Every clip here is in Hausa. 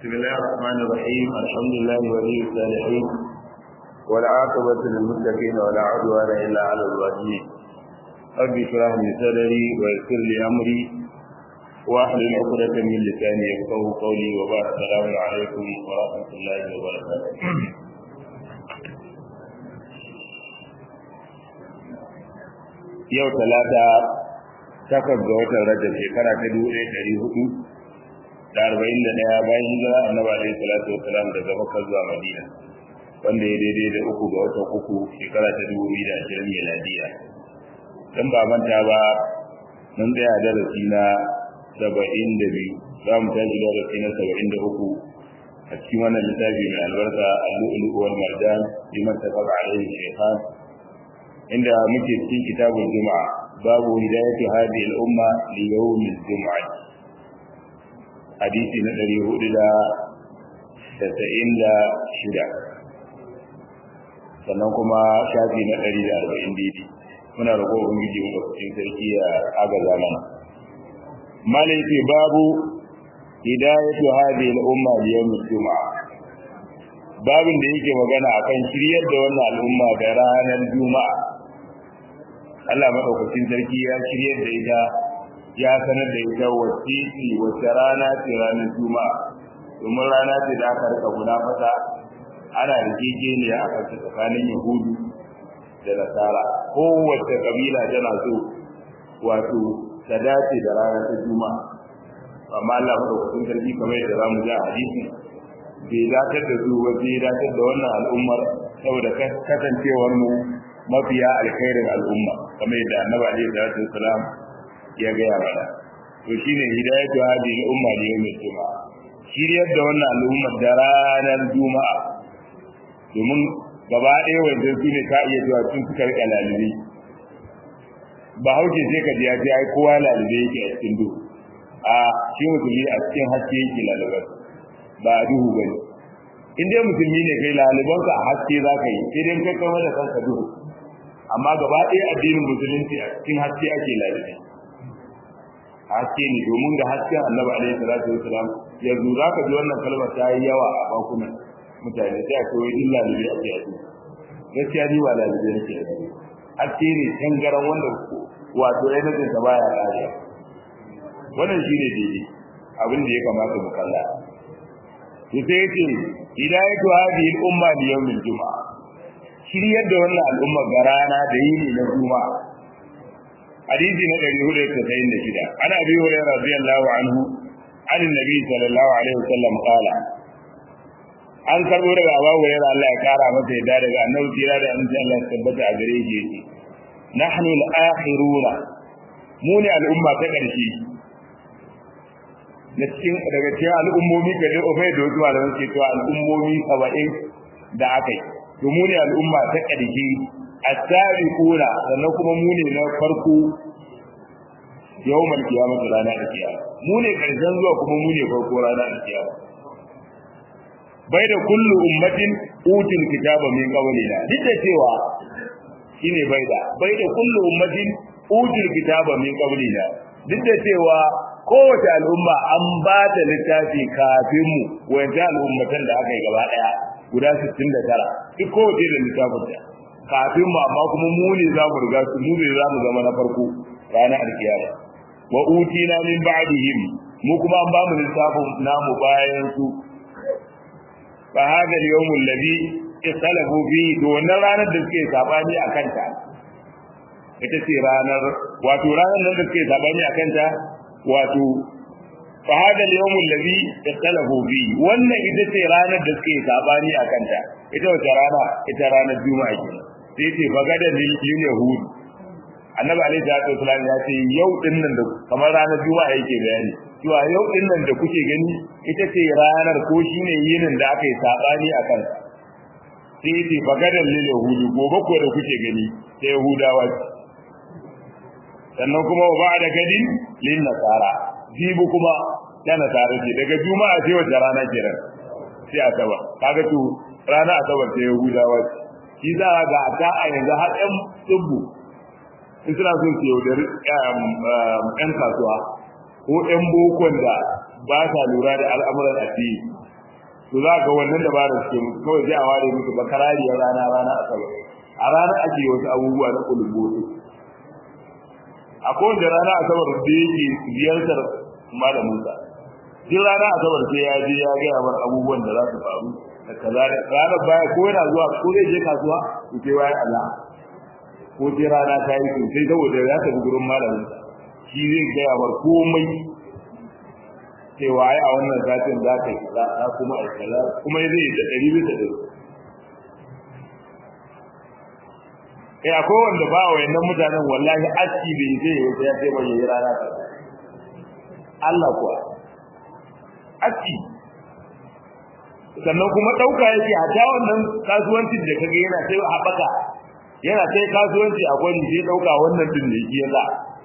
بسم الله الرحمن الرحيم الحمد لله ولي الصالحين والعاقبة للمتقين ولا عدوان إلا على الظالمين رب اشرح لي صدري ويسر لي أمري واحلل عقدة من لساني يفقهوا قولي وبارك السلام عليكم ورحمة الله وبركاته yau talata takwas ga watan rajab shekara ta dubu ɗaya ɗari hudu da arba'in da ɗaya bayan hijira annabi alaihi salatu wasalam daga makka zuwa madina wanda ya daidai da uku ga watan uku shekara ta dubu biyu da ashirin miladiya dan ba manta ba mun tsaya darasi na saba'in da biyu za mu tashi darasi na saba'in da uku a cikin wannan littafi mai albarka al-lu'lu wal marjan liman tafaqa alaihi shaykhan inda muke cikin kitabul juma'a babu hidayatu hadhihi al-umma li yawm al-jum'ah hadisi na 496 sannan kuma shafi na 140 daidai muna roƙo ubangiji mu cikin sarki ya agaza mana malai ce babu hidayatu hadhihi al-umma li yawm al-jum'ah babin da yake magana akan shiryar da wannan al'umma da ranar juma'a Allah madaukakin sarki ya shiryar da ita ya sanar da ita wacce ce wacce rana ce ranar juma'a domin rana ce da aka rika guda mata ana rigegeniya a kan tsakanin yahudu da nasara kowace kabila tana so wato ta dace da rana ta juma'a amma Allah madaukakin sarki kamar yadda zamu ji a hadisi bai datar da su ba bai datar da wannan al'ummar saboda kasancewar mu mafiya alkhairin al'umma kamar yadda annabi alaihi salatu wasalam ya gaya mana to shine hidayatu hadhihi al-umma li yawm al-jum'a shiryar da wannan al'umma da ranar juma'a domin gaba ɗaya wanda su ne ka iya zuwa tun suka rika lalibi ba hauke sai ka ji ya ce ai kowa lalibe yake a cikin duhu a shi musulmi a cikin haske yake lalibar ba a duhu bane in dai musulmi ne kai lalibanka a haske za ka yi sai dai kai kama da kanka duhu amma gaba ɗaya addinin musulunci a cikin haske ake lalibi haske ne domin da hasken annabi alaihi salatu wasalam yanzu za ka ji wannan kalmar ta yi yawa a bakunan mutane sai a kawai din lalibi ake a duhu gaskiya ni ba lalibi nake a duhu haske ne tangaran wanda wato ainihin sa baya ƙariya wannan shi ne daidai abin da ya kamata mu kalla to sai yace hidayatu hadhihi al-umma li yawm al-jum'a shiryar da wannan al'umma ga rana da yini na juma'a hadisi na 496 ana bi hurairah radiyallahu anhu an annabi sallallahu alaihi wasallam qala an karbo daga Abu Hurairah Allah ya kara masa yadda daga annabi tira da annabi Allah ya tabbata a gare shi yake nahnu al-akhiruna mu ne al'umma ta ƙarshe da cikin daga cikin al'ummomi ga dai ofai da wasu malaman ke cewa al'ummomi saba'in da aka yi to mu ne al'umma ta ƙarshe a tsari kura sannan kuma mu ne na farko yau mal kiyama da rana da kiyama mu ne ƙarshen zuwa kuma mu ne farko rana da kiyama bai da kullu ummatin utul kitaba min qablina duk da cewa shine bai da bai da kullu ummatin utul kitaba min qablina duk da cewa kowace al'umma an ba ta littafi kafin mu wanda al'ummatan da aka yi gaba daya guda 69 duk kowace da littafin ta kafin mu amma kuma mu ne za mu riga su mu ne za mu zama na farko ranar alkiyama wa utina min ba'dihim mu kuma an ba mu littafin namu bayan su fa hada al-yawm alladhi ikhtalafu fi to wannan ranar da suke sabani akan ta ita ce ranar wato ranar nan da suke sabani akan ta wato fa hada al-yawm alladhi ikhtalafu fi wannan ita ce ranar da suke sabani akan ta ita wace rana ita ranar juma'a ke sai ce fa gada lil yahud annabi alaihi salatu wasallam ya ce yau din nan da kamar ranar juma'a yake bayani cewa yau din nan da kuke gani ita ce ranar ko shine yinin da aka yi sabani akan ta sai ce fa gada lil yahud gobe ko da kuke gani sai yahudawa sannan kuma wa ba'da gadin lin nasara jibu kuma ta nasara ce daga juma'a sai wata rana kenan sai asabar kaga to rana asabar sai yahudawa shi za ga ta a yanzu har ɗan tsubbu in suna son su yaudari ƴan kasuwa ko ƴan bokon da ba sa lura da al'amuran addini to za ga wannan dabara suke musu kawai sai a ware musu bakarariyar rana rana asabar a ranar ake wasu abubuwa na kulubboto akwai wanda rana asabar da yake ziyartar malaminsa duk rana asabar sai ya je ya gaya mar abubuwan da za su faru da kaza da ranar baya ko yana zuwa ko zai je kasuwa ko sai bayan Allah ko sai rana ta yi sosai saboda ya tafi gurin malaminsa shi zai gaya mar komai cewa ai a wannan satin za ka yi kaza kuma a kaza kuma zai da ɗari bisa ɗari eh akwai wanda ba wa yannan mutanen wallahi aski bai zai yi sai ya ce mai yi rana ta Allah kuwa aski sannan kuma ɗauka yake a ta wannan kasuwancin da kage yana sai haɓaka yana sai kasuwanci a kwani sai ɗauka wannan din da yake yasa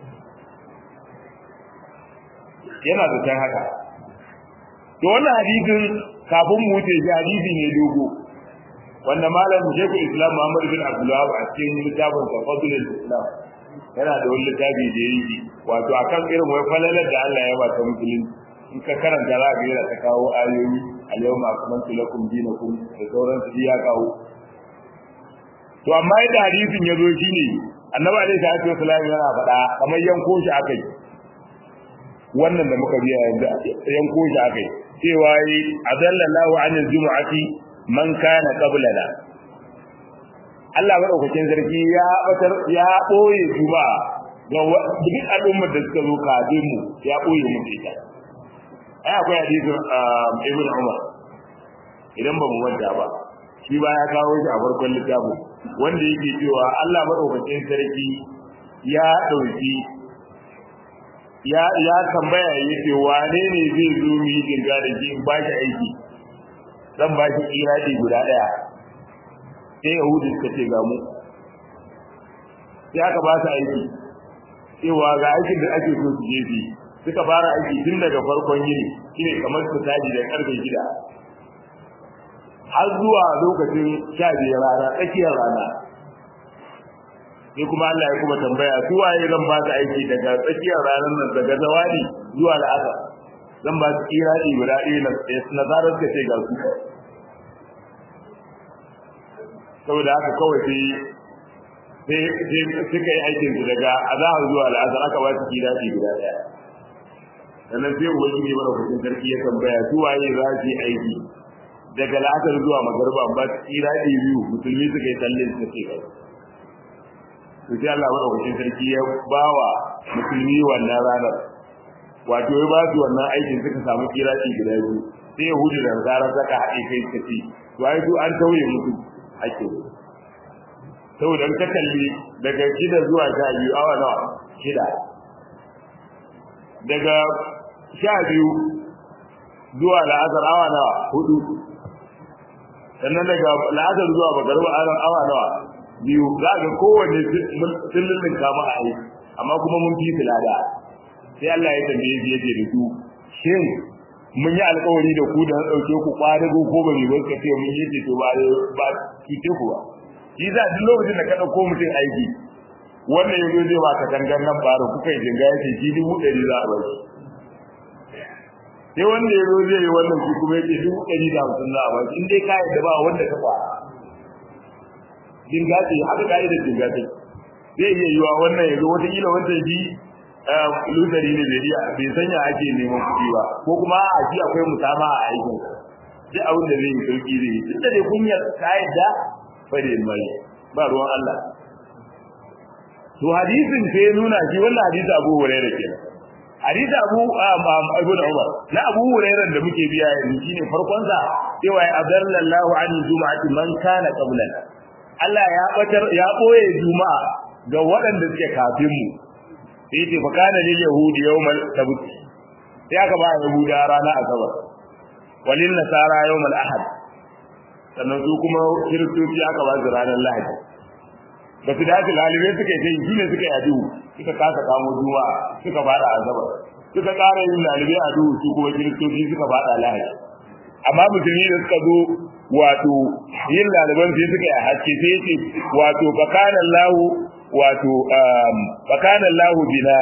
yana da can haka to wannan hadisin kafin mu wuce shi hadisi ne dogo wanda malam Sheikhul Islam Muhammad bin Abdul Wahab a cikin littafin Tafadul Islam yana da wani littafi da yake wato akan irin wai falalar da Allah ya ba ta musulunci in ka karanta za ka yana ta kawo ayoyi al-yawma akmaltu lakum dinakum da sauran su ya kawo to amma yadda hadisin ya zo shine Annabi alaihi salatu wasallam yana faɗa kamar yanko shi akai wannan da muka biya yanzu yanko shi akai cewa yi azallallahu anil jumu'ati man kana qablana Allah madaukakin sarki ya batar ya boye juma'a ga duk al'ummar da suka zo kafin mu ya boye mu ita ai akwai hadisin Ibn Umar idan ba mu manta ba shi ba ya kawo shi a farkon littafin wanda yake cewa Allah madaukakin sarki ya dauki ya ya tambaya yace wane ne zai zo mu yi dinga da shi ba shi aiki zan ba shi iradi guda daya sai yahudu suka ce ga mu sai aka ba su aiki cewa ga aikin da ake so su je su suka fara aiki tun daga farkon yini shine kamar su taji da karfe gida har zuwa lokacin sha biyar rana tsakiyar rana sai kuma Allah ya kuma tambaya su waye zan ba su aiki daga tsakiyar ranar nan daga zawadi zuwa la'asar zan ba su iradi guda ɗaya na zarar ka ce ga su saboda haka kawai sai sai suka yi aikin su daga azahar zuwa la'asar aka ba su iradi guda ɗaya sannan sai ubangiji mana kusin sarki ya tambaya su waye za su yi aiki daga la'asar zuwa magarba ba su iradi biyu musulmi suka yi tallin suka ce kai to sai Allah madaukakin sarki ya bawa musulmi wannan ranar wato ya ba su wannan aikin suka samu kiraki guda biyu sai yahudu da nasara saka haɗe kai suka ce to ai su an tauye musu ake saboda ka kalli daga shida zuwa sha biyu awa nawa shida daga sha biyu zuwa la'azar awa nawa hudu sannan daga la'azar zuwa magarba awa nawa biyu za ga kowanne sun lullunka mu a aiki amma kuma mun fi filada sai Allah ya tambaye shi yace da su shin mun yi alƙawari da ku da na ɗauke ku ƙwadago ko ba mai wasu ce mun yi ce to ba ba cuce ku ba shi za duk lokacin da ka ɗauko mutum aiki wannan ya zo zai ba ka kangan nan fara kuka yi jinga ya ce shi dubu ɗari za a bari sai wanda ya zo zai yi wannan shi kuma ya ce dubu ɗari da hamsin za a bari in dai ka yadda ba wanda ka fara jinga ce haka ka'idar jinga ce zai iya yiwa wannan ya zo wataƙila wancan shi lusari ne bai iya bai sanya ake neman kuɗi ba ko kuma a ji akwai musama a aikin sai abin da zai yi sauki zai yi tun da dai kunyar ka yadda fare mai ba ruwan Allah to hadisin sai nuna shi wannan hadisi Abu Hurairah kenan hadisi Abu Ibn Umar na Abu Hurairah da muke biya yanzu shine farkon sa cewa ya adallallahu an juma'ati man kana qablana Allah ya batar ya boye juma'a ga waɗanda suke kafin mu sai ce fa kana lil yahudi yawmal sabt sai aka ba yahuda rana asabar walil nasara yawmal ahad sannan su kuma kiristoci aka ba su ranar lahadi ba su dace lalibai suka yi sai shine suka yi duhu suka kasa kamo juma'a suka fada asabar suka ƙara yin lalibai a duhu su kuma kiristoci suka fada lahadi amma musulmi da suka zo wato yin laliban sai suka yi haske sai yace wato fakana lahu wato fakana lahu bina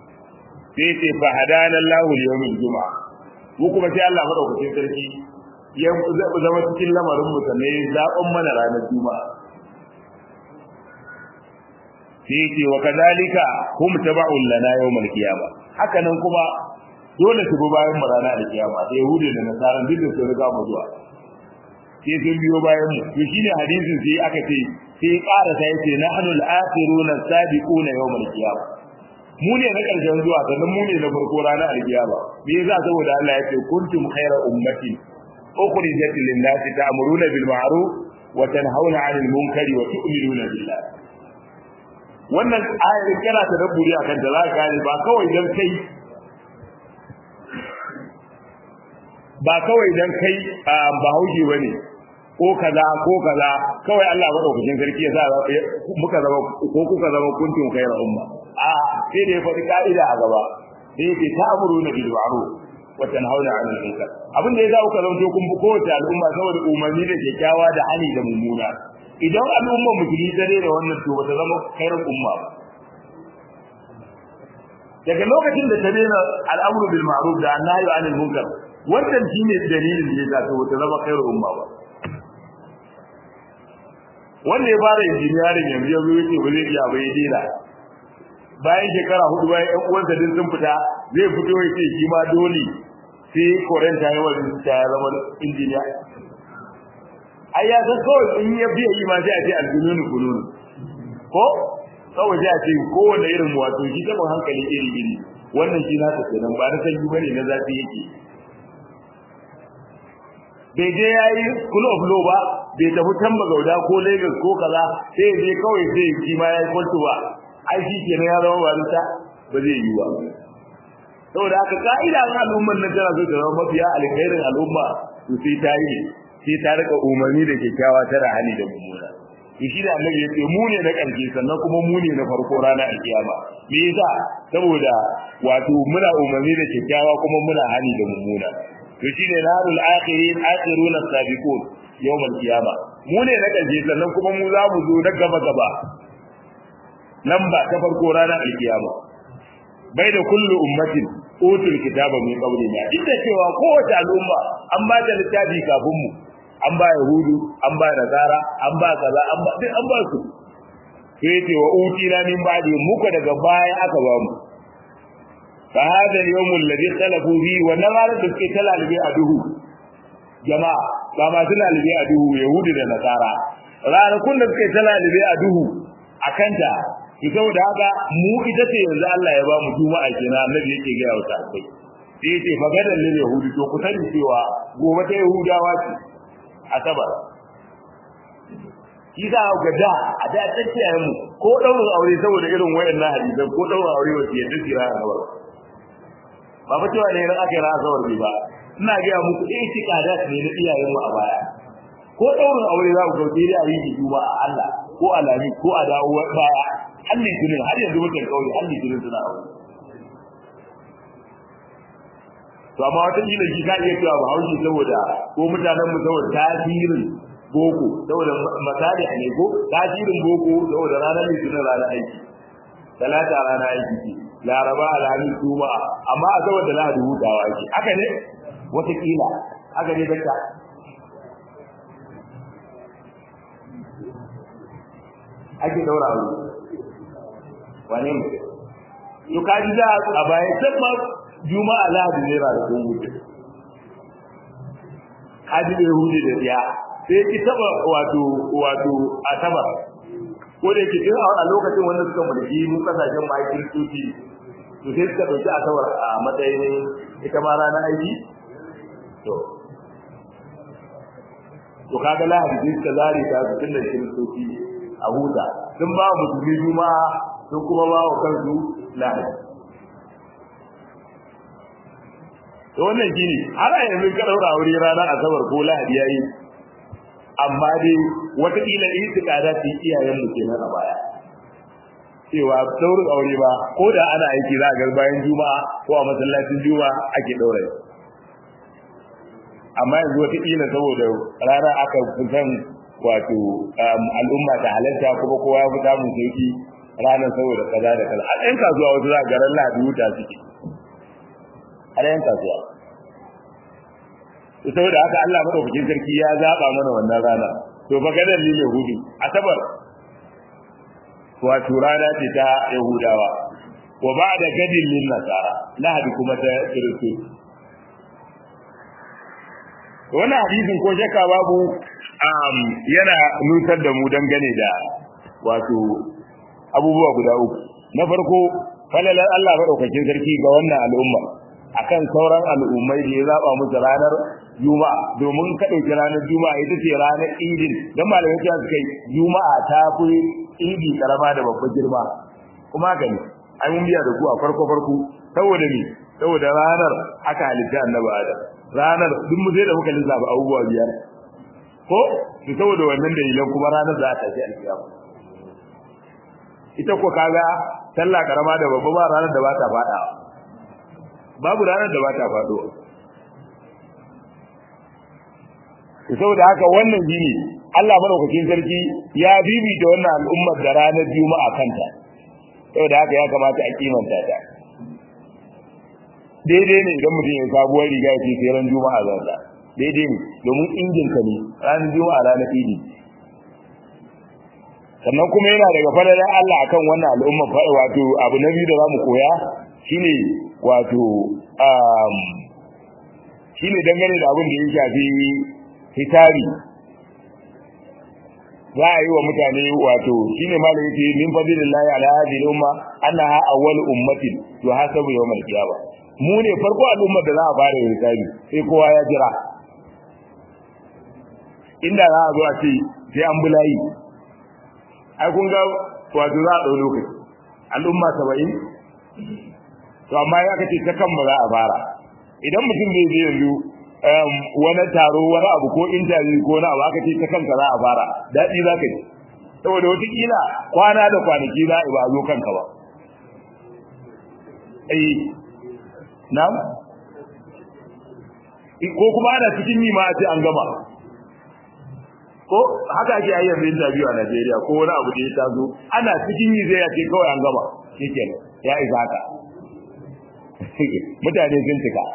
sai yace fa hadana lahu liyawmil juma'a mu kuma sai Allah madaukakin sarki ya zama cikin lamarin mu sannan ya zaɓan mana ranar juma'a sai yake wa kadalika hum taba'un lana yawmal qiyamah haka nan kuma dole su bi bayan mu ranar alkiyama da yahudi da nasara duk da su riga mu zuwa sai sun biyo bayan mu to shine hadisin sai aka ce sai ƙara sai yace nahnu al-akhiruna as-sabiquna yawm al-qiyamah mu ne na ƙarshen zuwa sannan mu ne na farko ranar alkiyama me yasa saboda Allah ya ce kuntum khayra ummati ukhrijat lin-nasi ta'muruna bil ma'ruf wa tanhauna 'anil munkari wa tu'minuna billah wannan ayar kana ta dabburi akan da za ka gane ba kawai dan kai ba kawai dan kai bahaushe bane ko kaza ko kaza kawai Allah madaukakin sarki ya sa muka zama ko kuka zama kuntum khayra umma a sai da ya faɗi ka'ida a gaba sai yake ta'muruna bil ma'ruf wa tanhauna 'anil munkar abin da ya za ku zanto kun bi kowace al'umma saboda umarni da kyakkyawa da hani da mummuna idan al'umma musulmi ta da wannan to bata zama khairar umma ba daga lokacin da ta daina al'amru bil ma'ruf da annahyu 'anil munkar wannan shine dalilin da ya sa to bata zama khairar umma ba wanda ya fara injiniyarin yanzu yanzu yake ba zai iya ba ya dena bayan shekara hudu bayan ƴan uwansa din sun fita zai fito ya ce shi ma dole sai koren ta yawan ta ya zama injiniya ai ya san kawai in ya biya yi ma sai a ce aljununu kununu ko kawai sai a ce kowane irin wato shi taɓin hankali iri iri wannan shi na kenan ba na sanyi bane na zafi yake bai je ya yi school of law ba bai tafi can gauda ko lagos ko kaza sai ya je kawai sai shi ma ya yi kwalto ba ai shi kenan ya zama barista ba zai yi ba saboda haka ka'ida ga al'ummar nan tana so ta zama mafiya alkhairin al'umma to sai ta yi sai ta rika umarni da kyakkyawa tara hali da mummuna to shi da annabi ya ce mu ne na ƙarshe sannan kuma mu ne na farko ranar alkiyama me yasa saboda wato muna umarni da kyakkyawa kuma muna hali da mummuna to shine narul akhirin akhiruna sabiqun yawmal qiyama mu ne na kaje sannan kuma mu za mu zo na gaba gaba nan ba ta farko ranar alkiyama bai da kullu ummatin utul kitaba min qablina inda cewa kowace al'umma an ba ta littafi kafin mu an ba yahudu an ba nazara an ba kaza an ba duk an ba su sai ce wa utina min ba'di muka daga baya aka ba mu فهذا اليوم الذي اختلفوا فيه ونمر دسكي تلالبي أدوه جماعة كما تلالبي أدوه يهود ونصارى ranakun da suka yi talalibe a duhu a kanta ki saboda haka mu ita ce yanzu Allah ya ba mu juma'a kenan annabi yake ga yawa ta kai sai yace fa gadan lil yahudi to ku sani cewa gobe ta yahudawa ce asabar shi za ga da a da tsakiyar mu ko daurin aure saboda irin wayannan hadisan ko daurin aure wace yadda kira a gaba ba fa cewa ne ran aka yi razawar bi ba ina ga muku eh tikada ne na iyayen mu a baya ko daurin aure za ku gauke da yi juma a Allah ko alami ko a dawo baya halli tunin har yanzu mutum kauye halli tunin suna aure to amma wata kila shi ka iya cewa ba haushi saboda ko mutanen mu saboda tasirin boko saboda misali ne ko tasirin boko saboda ranar litinin ranar aiki talata ranar aiki ce laraba alhamis juma'a amma a saboda lahadi hutawa ake haka ne watakila haka ne dakta ake daura aure wane ne to kaji da a baya can ma juma'a lahadi ne ra da kun wuce kaji da yahudi da tsiya sai ki taba wato wato asabar ko da yake tun a lokacin wanda suka mulki mu kasashen ma kiristoci to sai suka dauki asabar a matsayin ita ma rana aiki to to kaga lahadi sai suka zare ta su tunda kiristoci a huta sun ba musulmi juma'a sun kuma ba wa kansu lahadi to wannan shine har a yanzu ka daura aure ranar asabar ko lahadi yayi amma dai wataƙila itikada su yi iyayen mu kenan a baya cewa daurin aure ba ko da ana aiki za a ga bayan juma'a ko a masallacin juma'a ake daura amma yanzu wataƙila saboda rana aka kusan wato al'umma ta halarta kuma kowa ya fi samun sauki ranar saboda kaza da kaza a ɗan kasuwa wasu za a garan lahadi wuta suke a ɗan kasuwa saboda haka Allah madaukakin sarki ya zaba mana wannan rana to fa gadar lil yahudi asabar wato rana ce ta yahudawa wa ba'da gadin lil nasara lahadi kuma ta kiristo wannan hadisin ko shakka babu um, yana nutar da mu dangane da wato abubuwa guda uku na farko falalar Allah madaukakin sarki ga wannan al'umma akan sauran al'ummai da ya zaba musu ranar juma'a domin ka dauki ranar juma'a ita ce ranar idin dan malamai cewa suka yi juma'a ta fi idi karama da babbar girma kuma haka ne ai mun biya da ku a farko farko saboda ni saboda ranar aka halitta annabi adam ranar duk mu sai da muka lissafa abubuwa biyar ko su saboda wannan dalilan kuma ranar za ta tafi alkiyama ita ko kaga sallah karama da babba ba ranar da ba ta fada babu ranar da ba ta fado saboda haka wannan shine Allah madaukakin sarki ya bibita wannan al'ummar da ranar juma'a kanta saboda haka ya kamata a kimanta ta daidai ne idan mutum ya sabuwar riga ya ce sai ran juma'a zan sa daidai ne domin injin ka ne ranar juma'a ranar idi sannan kuma yana daga fadalar Allah akan wannan al'umma fa wato abu na biyu da zamu koya shine wato um shine dangane da abin da ya shafi hitari za a yi wa mutane wato shine malai yake min fadlillahi ala hadhihi al-umma annaha awwal ummatin tuhasabu yawm al-qiyamah mu ne farko al'ummar da za a fara yin hisabi sai kowa ya jira inda za a zo a ce sai an bulayi ai kun ga wato za a ɗau lokaci al'umma saba'in to amma ya kace ta kan ba za a fara idan mutum zai je yanzu wani taro wani abu ko interview ko na abu aka ce ta kanka za a fara daɗi za ka ji saboda wataƙila kwana da kwanaki za a ba zo kanka ba eh na ko kuma ana cikin yi ma a ce an gama ko haka ake ayyar da interview a Najeriya ko wani abu da ya tazo ana cikin yi zai ce kawai an gama shikenan ya isa haka mutane sun tuka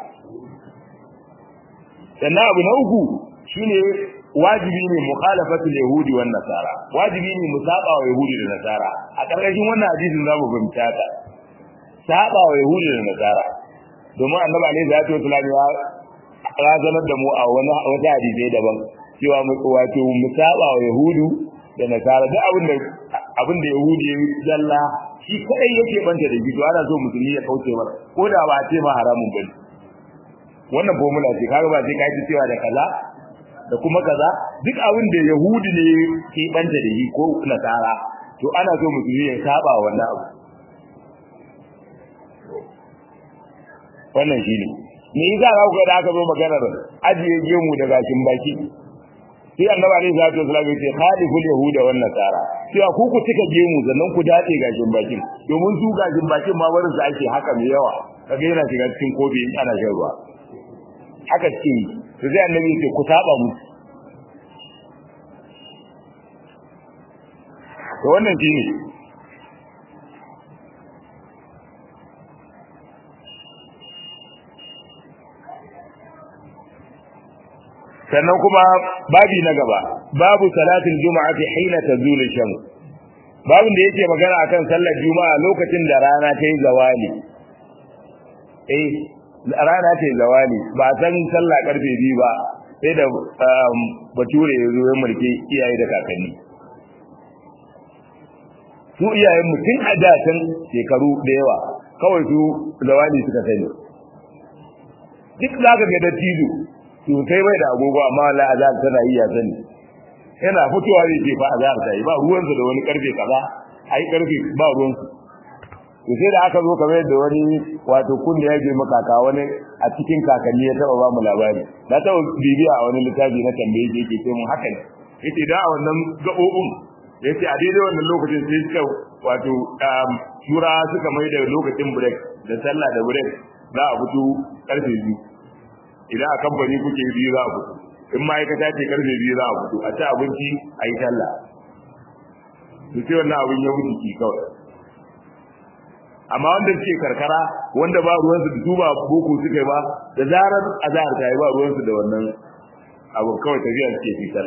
sannan abu na uku shine wajibi ne mukhalafatul yahudi wan nasara wajibi ne musaba wa yahudi da nasara a karkashin wannan hadisin zamu fahimta ta saba wa yahudi da nasara domin annabi alaihi salatu wasallam ya razanar da mu a wani wata hadisi daban cewa wato mu saba wa yahudu da nasara duk abin da abin da yahudi ya zalla shi kadai yake banta da shi to ana so musulmi ya kauce masa ko da ba a ce ma haramun bane wannan formula ce kaga ba sai kai cewa da kaza da kuma kaza duk abin da yahudi ne ke banta da shi ko nasara to ana so musulmi ya saba wannan abu wannan shine me yasa za ku ga da aka zo maganar ajiye gemu da gashin baki sai annabi alaihi salatu wasallam ya ce khaliful yahuda wan nasara cewa ku ku cika gemu sannan ku dace gashin bakin domin su gashin bakin ma barin su ake haka mai yawa kaga yana shiga cikin kofi in ana shan ruwa haka ce to sai annabi ya ce ku saba mu to wannan shine sannan kuma babi na gaba babu salatul juma'a fi hina tazulu shams babin da yake magana akan sallar juma'a lokacin da rana ta yi zawali eh rana ta yi zawali ba san sallah karfe biyu ba sai da bature ya zo ya mulki iyaye da kakanni su iyayen mutum a datan shekaru da yawa kawai su zawali suka sani duk zaka ga dattijo to kai bai da agogo amma wallahi azhar tana yi ya sani yana fitowa zai ce fa azhar ta yi ba ruwan da wani karfe kaza ai karfe ba ruwan su to sai da aka zo kamar da wani wato kunni ya je makaka wani a cikin kakanni ya taba ba mu labari na taba bibiya a wani littafi na tambaye shi yake ce mun haka ne yace da a wannan gabobin yace a daidai wannan lokacin sai suka wato tura suka mai da lokacin break da sallah da break za a fito karfe biyu idan a kamfani kuke biyu za a fito in ma'aikata ce karfe biyu za a fito a ci abinci a yi sallah to sai wannan abin ya wuce ki kawai amma wanda suke karkara wanda ba ruwansu da su ba boko suka ba da zarar azhar ta yi ba ruwansu da wannan abu kawai tafiya suke fitar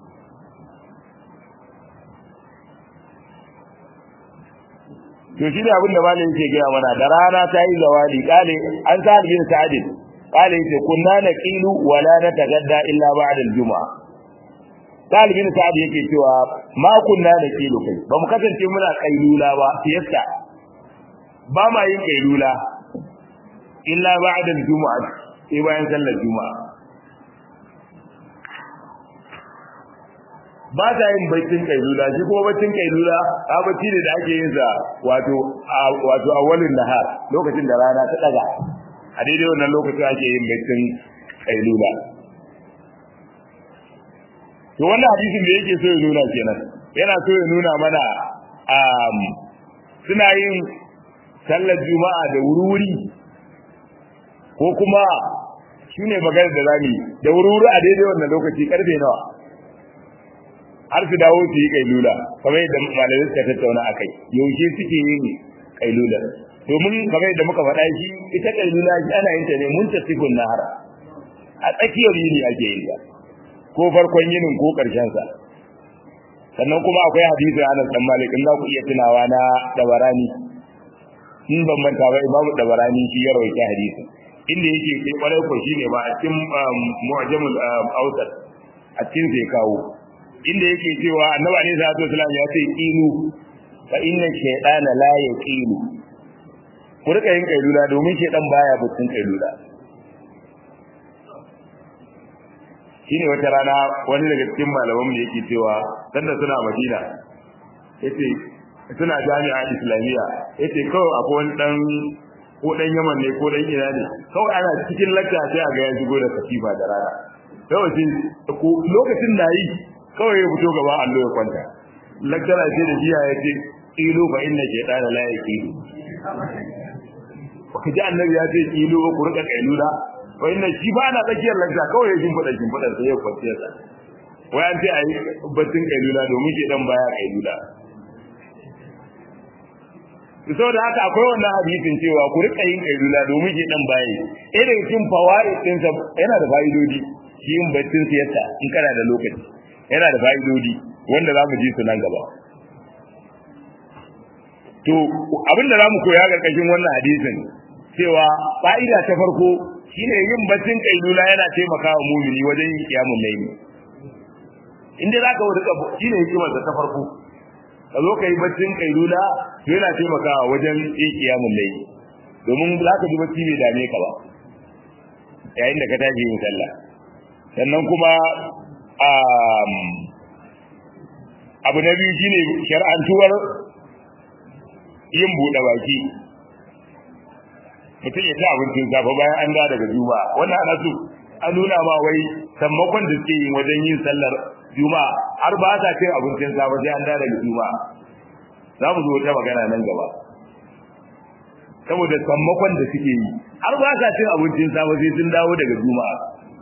to shi ne abin da malam yake gaya mana da rana ta yi zawali kale an sa bin sa'id kale yake kunna naqilu wala natagadda illa ba'da al-jum'a talibin sa'id yake cewa ma kunna naqilu kai ba mu kasance muna kailula ba siyasta ba ma yin kailula illa ba'da al-jum'a sai bayan sallar juma'a ba ta yin baccin kailula shi kuma baccin kailula a bacci ne da ake yin sa wato wato awalin nahar lokacin da rana ta daga a daidai wannan lokacin ake yin baccin kailula to wannan hadisin da yake so ya nuna kenan yana so ya nuna mana um, suna yin sallar juma'a da wuri ko kuma shine magana da zami da wuri a daidai wannan lokaci karfe nawa har su dawo su yi kailula kamar yadda malamai suka tattauna akai yaushe suke yin kailula domin kamar yadda muka faɗa shi ita kailula shi ana yin ta ne mun tasifun nahar a tsakiyar yini ake yin ta ko farkon yinin ko ƙarshen sa sannan kuma akwai hadisi Anas dan Malik in za ku iya tunawa na dabarani in ban manta ba Imam dabarani shi ya rawaita hadisi inda yake sai kwarai ko shine ba a cikin mu'jamul awsat a cikin sai kawo inda yake cewa annabi alaihi salatu wasallam ya ce qilu fa inna shaytana la yaqilu ku rika yin kailula domin shaytan baya butun kailula shine wata rana wani daga cikin malaman mu yake cewa sanda suna Madina yace suna jami'a islamiyya yace kawai akwai wani dan ko dan Yaman ne ko dan ina ne kawai ana cikin lakka sai a ga ya shigo da katifa da rana kawai lokacin da yi kawai ya fito gaba allo ya kwanta lakcara ce da jiya ya ce ilu fa inna shaytana la yaqilu kaji annabi ya ce ilu ku rika kailula wa inna shi ba na tsakiyar lakca kawai ya jin fada jin fada sai ya kwanciya sa wai an ce ayi baccin kailula domin shi dan baya kailula saboda haka akwai wannan hadisin cewa ku rika yin kailula domin shi dan baya irin cikin fawaid din sa yana da fa'idodi shi yin baccin siyasa in kana da lokaci yana da fa'idodi wanda za mu ji su nan gaba to abinda za mu koya karkashin wannan hadisin cewa fa'ida ta farko shine yin baccin kailula yana taimakawa mumini wajen yin kiyamun laili inda za ka wuce shine hikimar da ta farko ka zo ka yi baccin kailula to yana taimakawa wajen yin kiyamun laili domin za ka ji bacci bai dame ka ba yayin da ka tashi yin sallah sannan kuma abu na biyu shine shar'antuwar yin buɗe baki mutum ya ci abincin safe bayan an da daga juma'a wannan ana so an nuna ma wai sammakon da suke yi wajen yin sallar juma'a har ba sa cin abincin safe sai an da daga juma'a za mu zo wata magana nan gaba saboda sammakon da suke yi har ba sa cin abincin safe sai sun dawo daga juma'a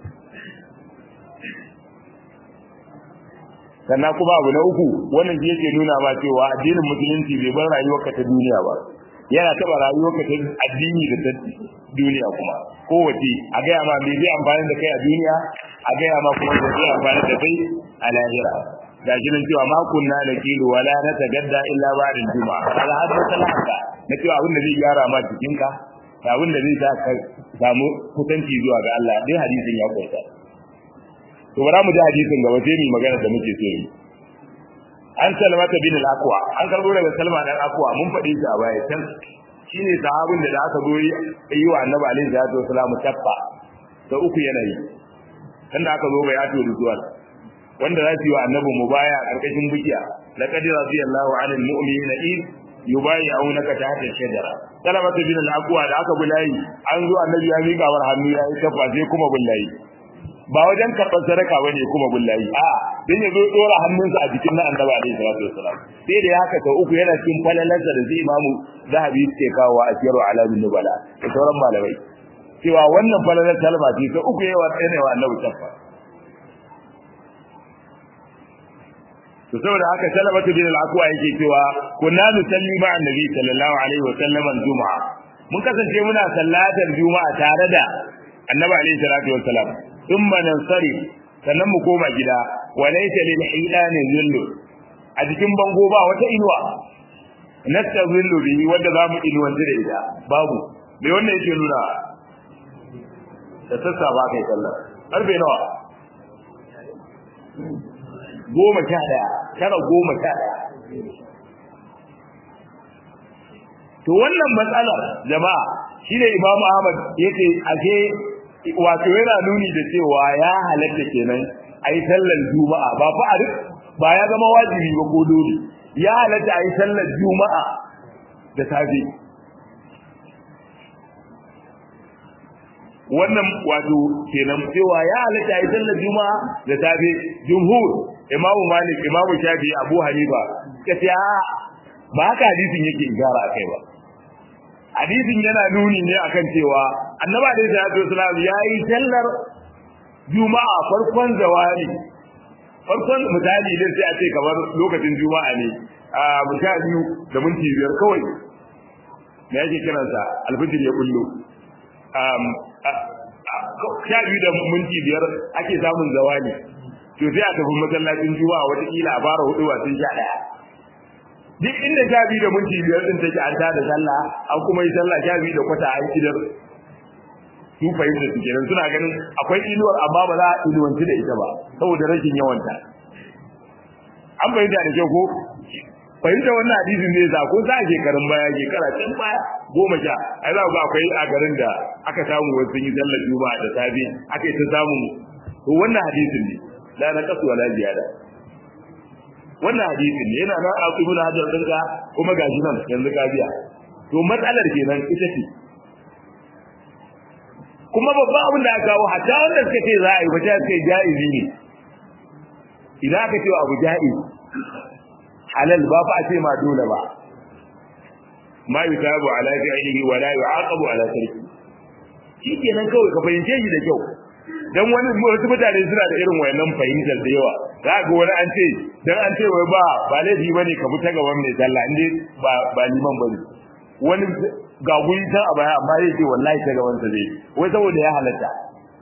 sannan kuma abu na uku wannan shi yake nuna ma cewa addinin musulunci bai bar rayuwarka ta duniya ba yana taba rayuwarka ta addini da ta duniya kuma kowace a gaya ma me zai amfani da kai a duniya a gaya ma kuma me zai amfani da kai a lahira ga shi nan cewa ma kunna da kilu wala na tagadda illa ba'da juma'a ala hadda talaka na cewa abin da zai gyara ma jikinka da abin da zai sa ka samu kusanci zuwa ga Allah dai hadisin ya kunsa to bara mu ji hadisin gaba sai mu magana da muke so yi an salmata bin al-aqwa an karbo daga salma dan aqwa mun faɗi shi a baya can shine sahabin da da aka zo yi wa annabi alaihi salatu wasallam tabba da uku yanayi kan da aka zo bai ato da zuwa wanda za su yi wa annabi mubaya a karkashin bukiya laqad radiyallahu 'anil mu'minina id yubayi'unaka tahta shajara salmata bin al-aqwa da aka bulayi an zo annabi ya miƙa war hannu ya yi tabba sai kuma bulayi ba wajen karɓar sadaka ba ne kuma bullahi a dan ya zo dora hannunsa a jikin na annabi alaihi salatu wasalam sai da haka ta uku yana cikin falalarsa da zai imamu zahabi suke kawo a siyarwa alamin nubala da sauran malamai cewa wannan falalar talma ce ta uku yawa tsaye wa annabi tafa to saboda haka salamatu bin al-aqwa yake cewa kunna nusalli ma annabi sallallahu alaihi wa sallam al-jum'a mun kasance muna sallatar juma'a tare da annabi alaihi salatu wa salam thumma nansari sannan mu koma gida wa laysa lil hilani zillu a cikin bango ba wata inuwa nastazillu bihi wanda zamu inuwanci da ita babu me wannan yake nuna da sassa ba kai sallah karfe nawa goma sha daya tara goma sha daya to wannan matsalar jama'a shine imamu ahmad yace ashe wato yana nuni da cewa ya halatta kenan ai sallar juma'a ba fa a ba ya zama wajibi ba ko dole ya halatta ai sallar juma'a da safe wannan wato kenan cewa ya halatta ai sallar juma'a da safe jumhur imamu malik imamu shafi abu hanifa kace ba haka hadisin yake igara akai ba hadisin yana nuni ne akan cewa annabi alaihi salatu wasallam yayi sallar juma'a farkon zawali farkon misali din sai a ce kamar lokacin juma'a ne a misali da minti biyar kawai me yake kiransa alfijir ya kullu um sha biyu da minti biyar ake samun zawali to sai a tafi masallacin juma'a wataƙila a fara hudu sun sha ɗaya duk inda sha biyu da minti biyar din take an tada sallah an kuma yi sallah sha biyu da kwata an kidar su fahimta su kenan suna ganin akwai inuwar amma ba za a inuwanci da ita ba saboda rashin yawanta an fahimta da kyau ko fahimta wannan hadisin ne za ko za a shekarun baya shekara can baya goma sha ai za ku ga akwai a garin da aka samu wasu sun yi sallar juma'a da safe aka yi ta samun to wannan hadisin ne la na kasu wala ziyada wannan hadisin ne yana nan a ibn hajar dinka kuma gashi nan yanzu ka biya to matsalar kenan ita ce kuma babban abin da aka kawo hatta wanda suka ce za a yi ba ta ce jaizi ne idan aka ce abu jaiz halal ba fa a ce ma dole ba ma yutabu ala fi'lihi wa la yu'aqabu ala tarki shi kenan kawai ka fahimce shi da kyau dan wani wasu mutane suna da irin wayannan fahimtar da yawa za ga wani an ce dan an ce wai ba ba laifi bane ka fita gaban mai sallah inde ba ba liman bane wani ga guri can a baya amma yake wallahi ta gaban sa zai wai saboda ya halatta